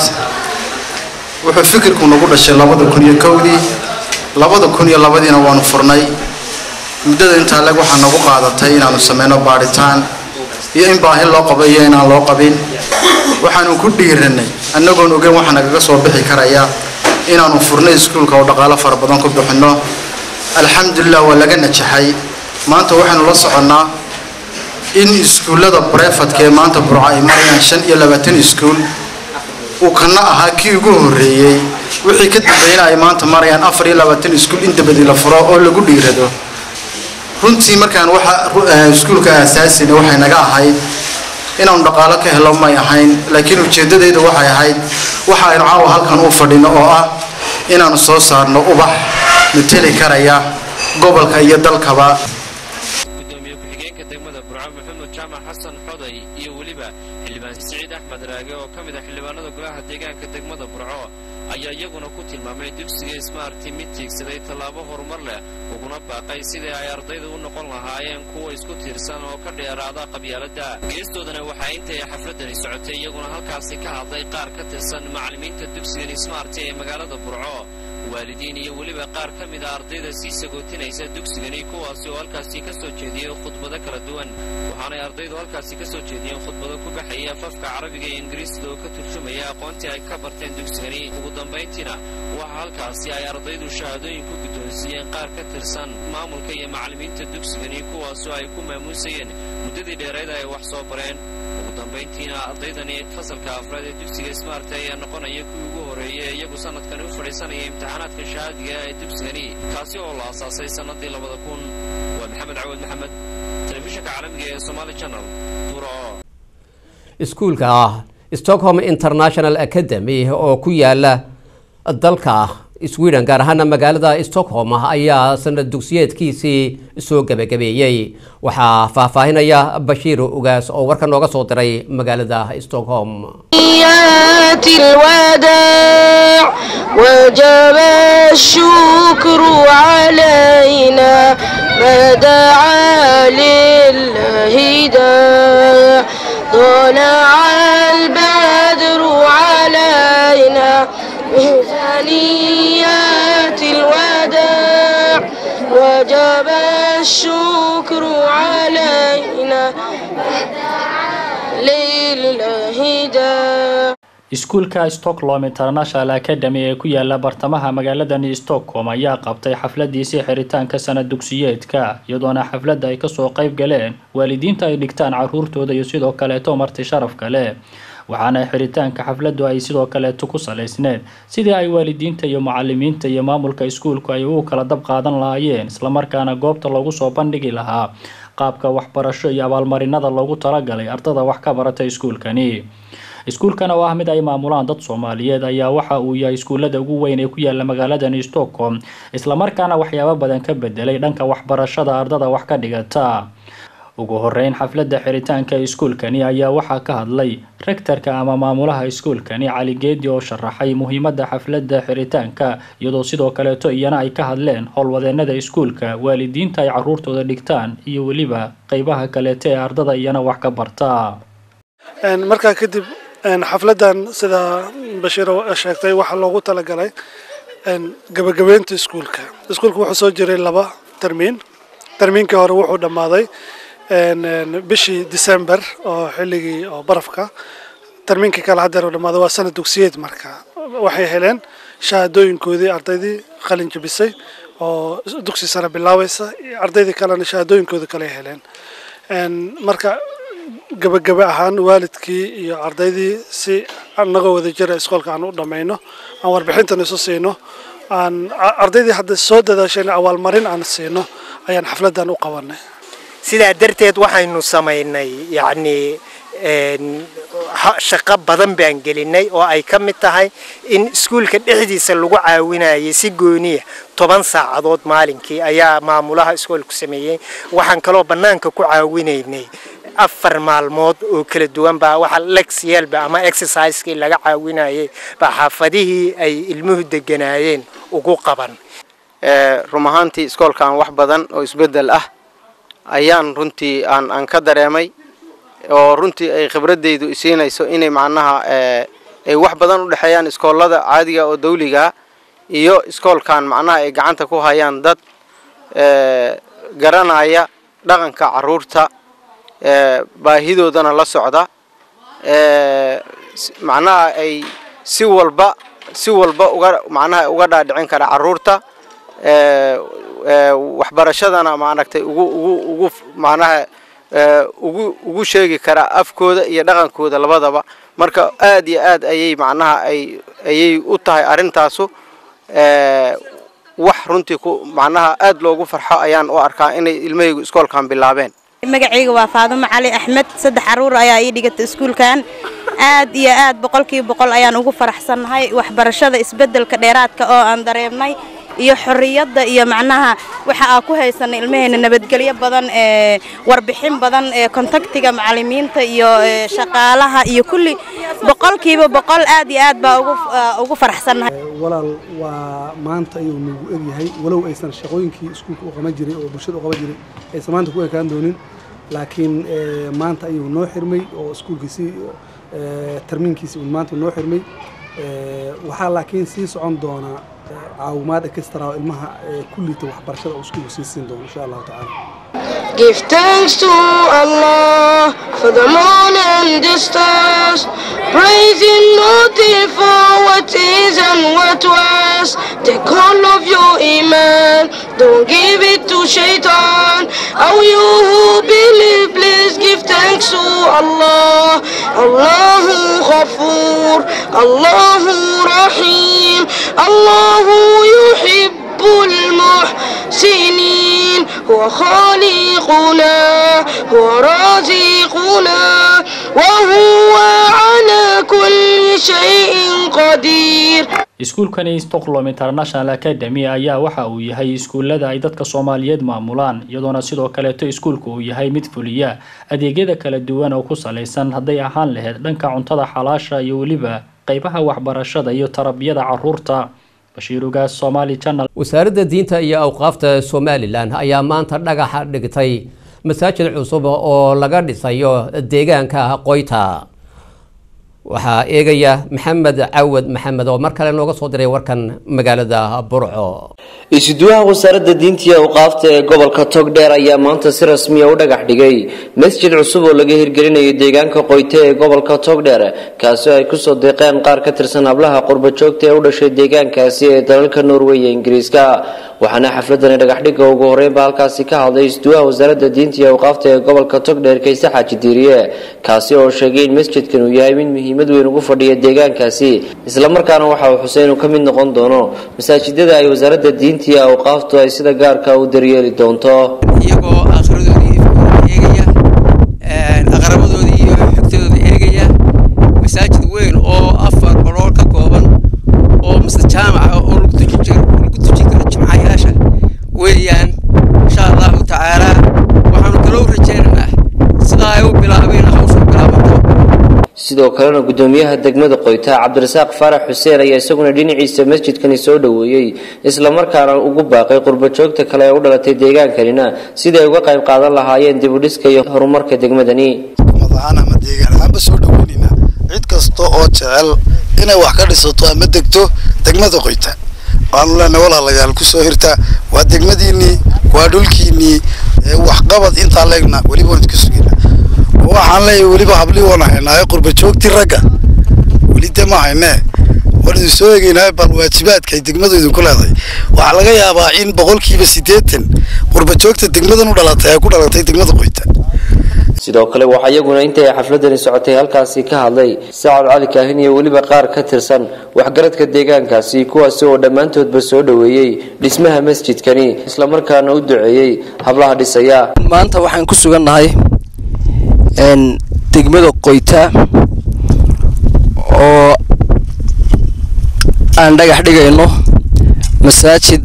wuxuu fikirku nagu dhashay labada kun iyo kowdii labada kun iyo labadiina waanu furnay muddada intaa leg waxaa nagu qaadatay inaanu sameyno baadhitaan iyo in baahi loo qabo iyo inaan loo qabin waxaanu ku dhiiranay annagoon ogeyn waxaa nagaga soo bixi karaya inaanu furnay iskuulka oo dhaqaalo fara badan ku bixinno alxamdulilah waa laga najaxay maanta waxaanu la soconnaa in iskuullada brefadka ee maanta burco ay marayaan shan iyo labaatan iskuul uu kana ahaa kii ugu horreeyey wixii ka dambeeyna ay maanta marayaan afar iyo labaatan iskuul in dabadi la furo oo lagu dhiirado runtii markaan waxa iskuulka aasaasina waxay naga ahayd inaanu dhaqaalo ka helo may ahayn laakiin ujeeddadayda waxay ahayd waxa aynu caawa halkan u fadhino oo ah inaanu soo saarno ubax mateli karaya gobolka iyo dalkaba gudoomiye ku-xigeenka degmada burco maxamed jaamac xasan xoday iyo weliba xildhibaan siciid axmed raage oo ka mid ah xildhibaanada golaha deegaanka degmada burco ayaa iyaguna ku tilmaamay dugsiga smarti mid tiigsaday tallaabo horumar leh uguna baaqay sidii ay ardayda u noqon lahaayeen kuwa isku tiirsan oo ka dheeraada qabyaaladda geestoodana waxaa intay xafladani socotay iyaguna halkaasi ka hadlay qaar ka tirsan macallimiinta dugsigan smarti ee magaalada burco waalidiin iyo weliba qaar ka mid a ardayda sii sagootinaysa dugsigani kuwaasi oo halkaasi ka soo jeediyey khudbado kala duwan waxaanay ardaydu halkaasi ka soo jeediyeen khudbado ku baxaya afafka carabiga iyo ingiriisda oo ka turjumaya aqoontii ay ka barteen dugsigani ugu dambayntiina waxaa halkaasi ay ardaydu shahaadooyin ku guddoonsiiyeen qaar ka tirsan maamulka iyo macallimiinta dugsigani kuwaasoo ay ku maamuusayeen muddadii dheereed ay wax soo bareen ugu dambayntiina ardaydani fasalka afraad ee dugsiga smart ayaa noqonaya kuwii ugu horreeyay iyagu sanadkani u fadhiisanaya imtixaanaadka shahaadiga ee dugsigani kaasi oo la asaasay sannadii labada kun waa maxamed cawad maxamed telefishinka caalamiga ee somaali channel buro iskuulka stockholm international academy oo ku yaala dalka sweden gaar ahaana magaalada stockholm ayaa sanad dugsiyeedkiisii soo gebagabeeyey waxaa faahfaahinaya bashiir ugaas oo warka nooga soo diray magaalada stockholm الوداع وجب الشكر علينا ما دعا لله داع طلع البدر علينا ثنيات الوداع وجب الشكر علينا لله داع iskuulka stockholm international academy ee ku yaala bartamaha magaaladani stockholm ayaa qabtay xafladiisii xiritaanka sanad dugsiyeedka iyadoona xafladda ay kasoo qayb galeen waalidiinta ay dhigtaan caruurtooda iyo sidoo kaleeto marti sharaf kale waxaana xiritaanka xafladdu ay sidoo kaleeto ku salaysneed sidii ay waalidiinta iyo macalimiinta iyo maamulka iskuulku ay ugu kala dab qaadan lahaayeen islamarkaana goobta loogu soo bandhigi lahaa qaabka waxbarasho iyo abaalmarinada loogu talagalay ardada wax ka barata iskuulkani iskuulkan oo ah mid ay maamulaan dad soomaaliyeed ayaa waxa uu yahay iskuullada ugu weyn ee ku yaala magaaladani stockholm islamarkaana waxyaabo badan ka bedelay dhanka waxbarashada ardada wax ka dhigata ugu horeyn xafladda xiritaanka iskuulkani ayaa waxaa ka hadlay rektarka ama maamulaha iskuulkani cali geedi oo sharaxay muhiimadda xafladda xiritaanka iyadoo sidoo kaleeto iyana ay ka hadleen howlwadeenada iskuulka waalidiinta ay caruurtooda dhigtaan iyo weliba qeybaha kaleeto ee ardada iyana wax ka barta markaa kadib xafladan sida bashiir sheegtay waxaa loogu talagalay gabagabeynta iskuulka iskuulka wuxuu soo jiray laba termiin termiinkii hore wuxuu dhammaaday bishii december oo xilligii oo barafka termiinkii kale haddeer uu dhammaaday waa sanad dugsiyeed marka waxay heleen shahaadooyinkoodii ardaydii qalin jabisay oo dugsi sare bilaabaysa ardaydii kalena shahaadooyinkooda kale heleen marka gabagaba ahaan waalidkii iyo ardaydii si anagoo wada jira iskoolka aan u dhammayno aan warbixintan isu siino aan ardaydii hadda soo dadaasheen awaalmarin aan siino ayaan xafladan u qabanay sidaa darteed waxaynu samaynay yacni shaqo badan baan gelinay oo ay ka mid tahay in iskuulka dhexdiisa lagu caawinayay si gooniya toban saacadood maalinkii ayaa maamulaha iskoolku sameeyey waxaan kaloo bannaanka ku caawinaynay afar maalmood oo kala duwan baa waxa lexyelba ama exerciseskii laga caawinayay baa xaafadihii ay ilmuhu deganaayeen ugu qaban run ahaantii iskoolkan wax badan oo isbeddel ah ayaan runtii aan aan ka dareemay oo runtii ay khibradeydu isiinayso inay macnaha ay wax badan u dhexeeyaan iskoollada caadiga oo dawliga iyo iskoolkan macnaha ay gacanta ku hayaan dad garanaya dhaqanka caruurta baahidoodana la socda macnaha ay si walba si walba uga macnaha uga dhaadhicin kara caruurta waxbarashadana maaragtay ugu ugu ugu macnaha ugu ugu sheegi karaa afkooda iyo dhaqankooda labadaba marka aad iyo aad ayay macnaha ay ayay u tahay arrintaasu wax runtii ku macnaha aad loogu farxo ayaan u arkaa inay ilmahaygu iskoolkan bilaabeen magacayga waa faadumo cali axmed saddex caruur ayaa ii dhigata iskuulkan aad iyo aad boqolkiiba boqol ayaan ugu faraxsannahay waxbarashada isbeddelka dheeraadka oo aan dareemnay iyo xorriyadda iyo macnaha waxa aan ku haysanay ilmaheena nabadgelyo badan ee warbixin badan ee kontaktiga macallimiinta iyo shaqaalaha iyo kulli boqolkiiba boqol aad iyo aad baa ugu ugu faraxsannahay walaal waa maanta ayuu nagu egyahay walow aysan shaqooyinkii iskuulka u qaban jiray oo bulshada u qaban jiray aysan maanta ku ekaan doonin laakiin maanta ayuu noo xirmay oo iskuulkiisii tarmiinkiisi uu maanta noo xirmay waxaa laakiin sii socon doonaa caawimaad extra oo ilmaha kullita waxbarashada uu iskuulku sii siin doono insha allahu tacaala Give thanks to Allah for the moon and the stars. Praising nothing for what is and what was. Take all of your iman, don't give it to shaitan. Oh, you who believe, please give thanks to Allah. Allahu Ghafoor, Allahu Rahim, Allahu يحب المحسنين هو خالقنا هو رازقنا وهو على كل شيء قدير iskuulkani stockholm international academy ayaa waxa uu yahay iskuullada ay dadka soomaaliyeed maamulaan iyadoona sidoo kaleeto iskuulku uu yahay mid fuliya adeegyada kala duwan oo ku salaysan hadday ahaan lahayd dhanka cuntada xalaasha iyo weliba qaybaha waxbarashada iyo tarbiyada caruurta wasaaradda diinta iyo awqaafta somalilan ayaa maanta dhagaxa dhigtay masaajid cusub oo laga dhisayo deegaanka qoyta waxaa eegaya maxamed cawad maxamed oo mar kale nooga soo diray warkan magaalada burco isuduwaha wasaaradda diinta iyo awqaafta ee gobolka togdheer ayaa maanta si rasmiya u dhagax dhigay masjid cusub oo laga hirgelinayo deegaanka qoyte ee gobolka togdheer kaasi oo ay kusoo deeqeen qaar ka tirsan hablaha qurba joogta ee u dhashay deegaankaasi ee dalalka norway iyo ingiriiska waxaana xafladani dhagaxdhigga ugu horeynba halkaasi ka hadlay isduwaha wasaaradda diinta iyo awqaafta ee gobolka togdheer kayse xaaji diiriye kaasi oo sheegay in masjidkan uu yahay mid muhiimad weyn ugu fadhiya deegaankaasi islamarkaana waxa uu xuseen uu ka mid noqon doono masaajidada ay wasaaradda diinta iyo awqaaftu ay sida gaarka u daryeeli doonto iyagoo akhiradoodii eegaya aqrabadoodii iyo xigtadooda eegaya masaajid weyn oo afar barool ka kooban oo mise jaamaca oo lagu tuji karo jimcayaasha weeyaan insha allahu tacaala waxaanu kaloo rajaynaynaa sidaa ay u bilaabeen hawshu bilaabato sidoo kalena gudoomiyaha degmada qoyta cabdirasaaq faarax xuseen ayaa isaguna dhinaciisa masjidkani soo dhoweeyey islamarkaana ugu baaqay qurbajoogta kale ee u dhalatay deegaankanina sidai ay uga qayb qaadan lahaayeen dibudhiska iyo horumarka degmadani madaxaan ama deegaan ahaanba soo dhoweynaynaa cid kasta oo jecel inay wax ka dhisato ama degto degmada qoyta waxaanu leenahay walaalayaal kusoo hirta waa degmadiinnii waa dhulkiinnii waxqabad intaa leegna weliba waan idka sugayna waxaan leeyahay weliba hablii waan haynaaye qurba joogtii ragga weli de ma haynee waan idin soo egeynaaye bal waajibaadka ay degmadu idinku leedahay waxaa laga yaabaa in boqolkiiba siddeetan qurba joogta degmadan u dhalatay ay ku dhalatay degmada qoyta sidoo kale waxaa iyaguna intay xafladani socotay halkaasi ka hadlay sacad cali kaahin iyo weliba qaar ka tirsan waxgaradka deegaankaasi kuwaasi oo dhammaantoodba soo dhoweeyey dhismaha masjidkani islamarkaana u duceeyey hablaha dhisaya maanta waxaan ku sugannahay degmada qoyta oo aan dhagax dhigayno masaajid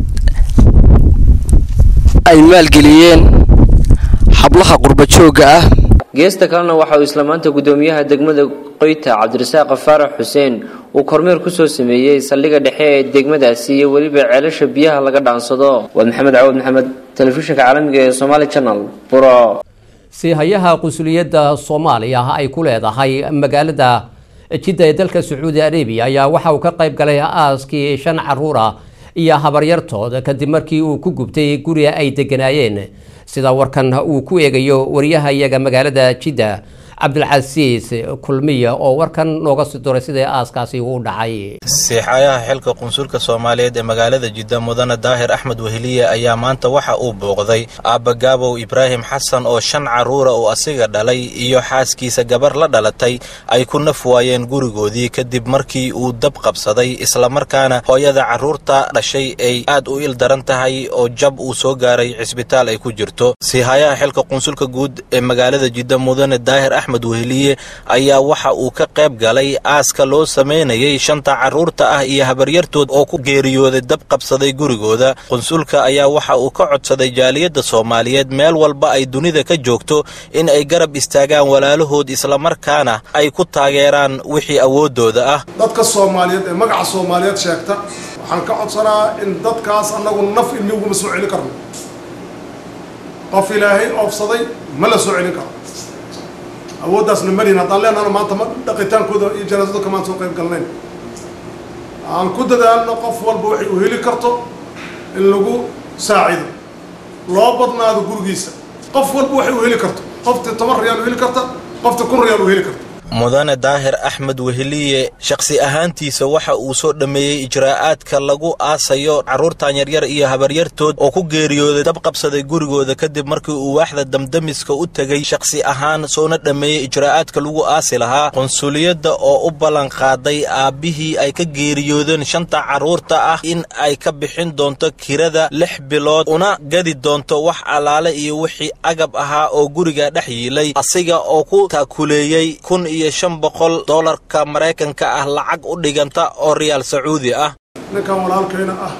ay maalgeliyeen hablaha qurbajoogga ah geesta kalena waxa uu isla maanta gudoomiyaha degmada qoyta cabdirasaaq faarax xuseen uu kormeer kusoo sameeyey saldhigga dhexe ee degmadaasi iyo weliba ceelasha biyaha laga dhaansado waa maxamed cawad maxamed telefishinka caalamiga ee somaali channel buro si hayaha qunsuliyadda soomaaliya ay ku leedahay magaalada jidda ee dalka sacuudi arabiya ayaa waxa uu ka qayb galay aaskii shan caruura iyo habaryartooda kadib markii uu ku gubtay guriga ay deganaayeen sida warkan uu ku eegayo wariyaha iyaga magaalada jidda cabdilcasiis kulmiya oo warkan nooga sii duray sidai aaskaasi uu dhacay siixayaha xilka qunsulka soomaaliyeed ee magaalada jidda mudane daahir axmed weheliye ayaa maanta waxa uu booqday aabba gaabow ibraahim xasan oo shan carruura uu asiga dhalay iyo xaaskiisa gabar la dhalatay ay ku naf waayeen gurigoodii kadib markii uu dab qabsaday islamarkaana hooyada carruurta dhashay ay aad u il daran tahay oo jab uu soo gaaray cisbitaal ay ku jirto siihayaha xilka qunsulka guud ee magaalada jidda mudane daahir axmed weheliye ayaa waxa uu ka qayb galay aaska loo samaynayay shanta carruurta ah iyo habaryartood oo ku geeriyooday dab qabsaday gurigooda qunsulka ayaa waxa uu ka codsaday jaaliyadda soomaaliyeed meel walba ay dunida ka joogto in ay garab istaagaan walaalahood islamarkaana ay ku taageeraan wixii awooddooda ah dadka soomaaliyeed ee magaca soomaaliyeed sheegta waxaan ka codsanaa in dadkaas annagu naf ilmi uguma soo celin karno qof ilaahay oofsaday ma la soo celin karo awooddaasna malin haddaan leenahana maanta ma dhaqitaankooda iyo janaasada kamaan soo qayb galnayn aan ku dadaalno qof walba waxay u heli karto in lagu saacido loo badnaado gurigiisa qof walba waxay u heli karto qoftii toban riyaal u heli karta qoftii kun riyaal u heli karta mudane daahir axmed weheliye shakhsi ahaantiisa waxa uu soo dhammeeyey ijraa'aadka lagu aasayo carruurtan yaryar iyo habaryartood oo ku geeriyooday dab qabsaday gurigooda kadib markii uu waaxda damdamiska u tegey shakhsi ahaan soona dhammeeyey ijraa'aadka lagu aasi lahaa qunsuliyadda oo u ballan qaaday aabbihii ay ka geeriyoodeen shanta carruurta ah in ay ka bixin doonto kirada lix bilood una gadi doonto wax allaale iyo wixii agab ahaa oo guriga dhex yiilay asiga oo ku taakuleeyey kun iyo shan boqol doolarka maraykanka ah lacag u dhiganta oo riyaal sacuudi ah ninkan walaalkayna ah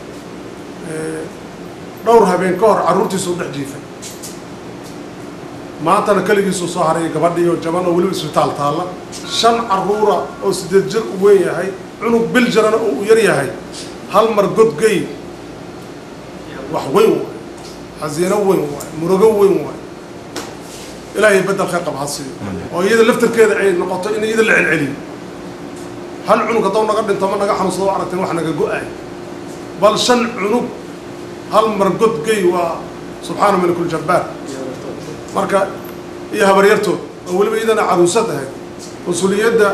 dhowr habeen ka hor carruurtiisa u dhex jiifay maantana keligiisuu soo haray gabadhii oo jaban oo weliba isbitaal taalla shan carruura oo siddeed jir u weyn yahay cunug bil jarana oo u yar yahay hal mar godgey wax weyn waay xasiino weyn waay murugo weyn waay ilaahay bedel khayr qaba ha siiyo oo iyada laftarkeeda ay noqoto in iyada la celceliyo hal cunug haddoo naga dhinto ma naga xanuunsado aragteen wax naga go-ay bal shan cunug hal mar godgey waa subxaana malikul jabbaar marka iyo habaryartood oo weliba iyadana caruusad ahayd qunsuliyadda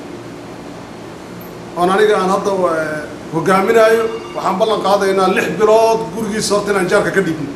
oon aniga aan hadda hogaaminaayo waxaan ballan qaadaynaa lix bilood gurigiisa horta inaan jaarka ka dhibno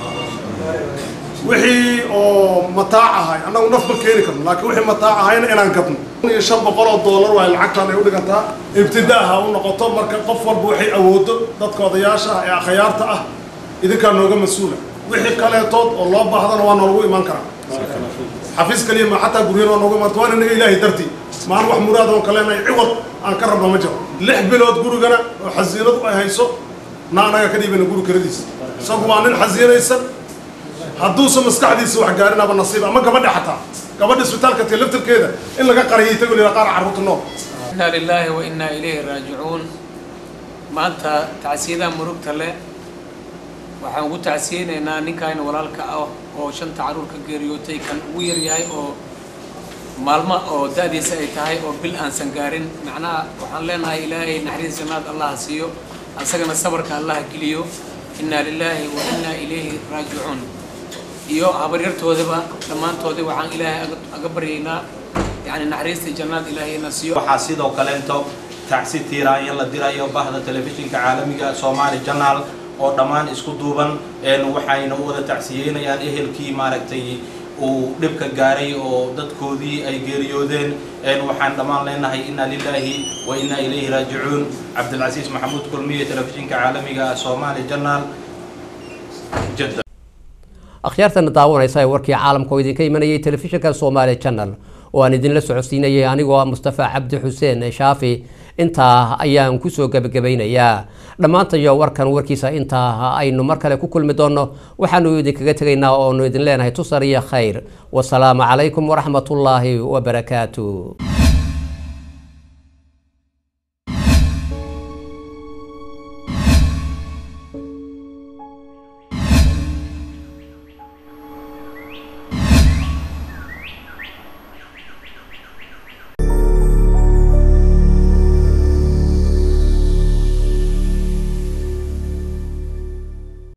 wixii oo mataac ahay annagu naf ma keeni karno laakiin wixii mataac ahayna inaan gadno kun iyo shan boqol oo doolar waay lacagtaan ay u dhigantaa ibtida ah u noqoto marka qof walba waxay awoodo dadka odayaasha ah ee akhyaarta ah idinkaa nooga mas-uula wixii kaleetood oo loo baahdana waa noolagu imaan karaa xafiis kaliya ma xataa guryan waa noogu imaanta waana naga ilaahay dartii maan wax muraad oon kaleenahay ciwad aan ka rabno ma jiro lix bilood gurigana oo xasiinadu ay hayso na anaga ka dhiibana guri karadiisa isagu waa nin xasiinaysan hadduusa maskaxdiisa wax gaarinaba nasiib ama gabadha xataa gabadha isbitaalka tee laftarkeeda in laga qariyay tago lila qaar carruurta nool inaa lilaahi wa innaa ilayhi raajicuun maanta tacsiyadaha murugta leh waxaan ugu tacsiyeynaynaa ninkaan walaalka ah oo shanta carruur ka geeriyootay kan ugu yar yahay oo maalmo oo da-diisa ay tahay oo bil aansan gaarin macnaha waxaan leenahay ilaahay naxariis jannaad allaha siiyo asagana sabarka allaha geliyo innaa lilaahi wa innaa ilayhi raajicuun iyo habaryartoodaba dhammaantoodii waxaan ilaahay aga baryaynaa yani naxariista jannaad ilaahayna siiyo waxaa sidoo kaleento tacsi tiiraanya la dirayo bahda telefishinka caalamiga Somali Channel oo dhammaan isku duuban een waxayna u wada tacsiyeynayaan ehelkii maaragtay uu dhibka gaaray oo dadkoodii ay geeriyoodeen een waxaan dhammaan leenahay inna lillahi wa inna ilayhi raajicuun cabdilcasiis maxamuud kulmiye telefishinka caalamiga Somali Channel jadda akhyaartana daawanaysa ee warkii caalamka oo idinka imanayay telefishinka Somali Channel oo aan idinla socodsiinayay anigoo ah Mustafa Cabdi Xuseen Shaafi intaa ayaan kusoo gabagabeynayaa dhammaantayo warkan warkiisa intaa aynu mar kale ku kulmi doonno waxaanu idinkaga tegaynaa oonu idin leenahay tusar iyo khayr wasalaamu calaykum waraxmatullaahi wabarakaatu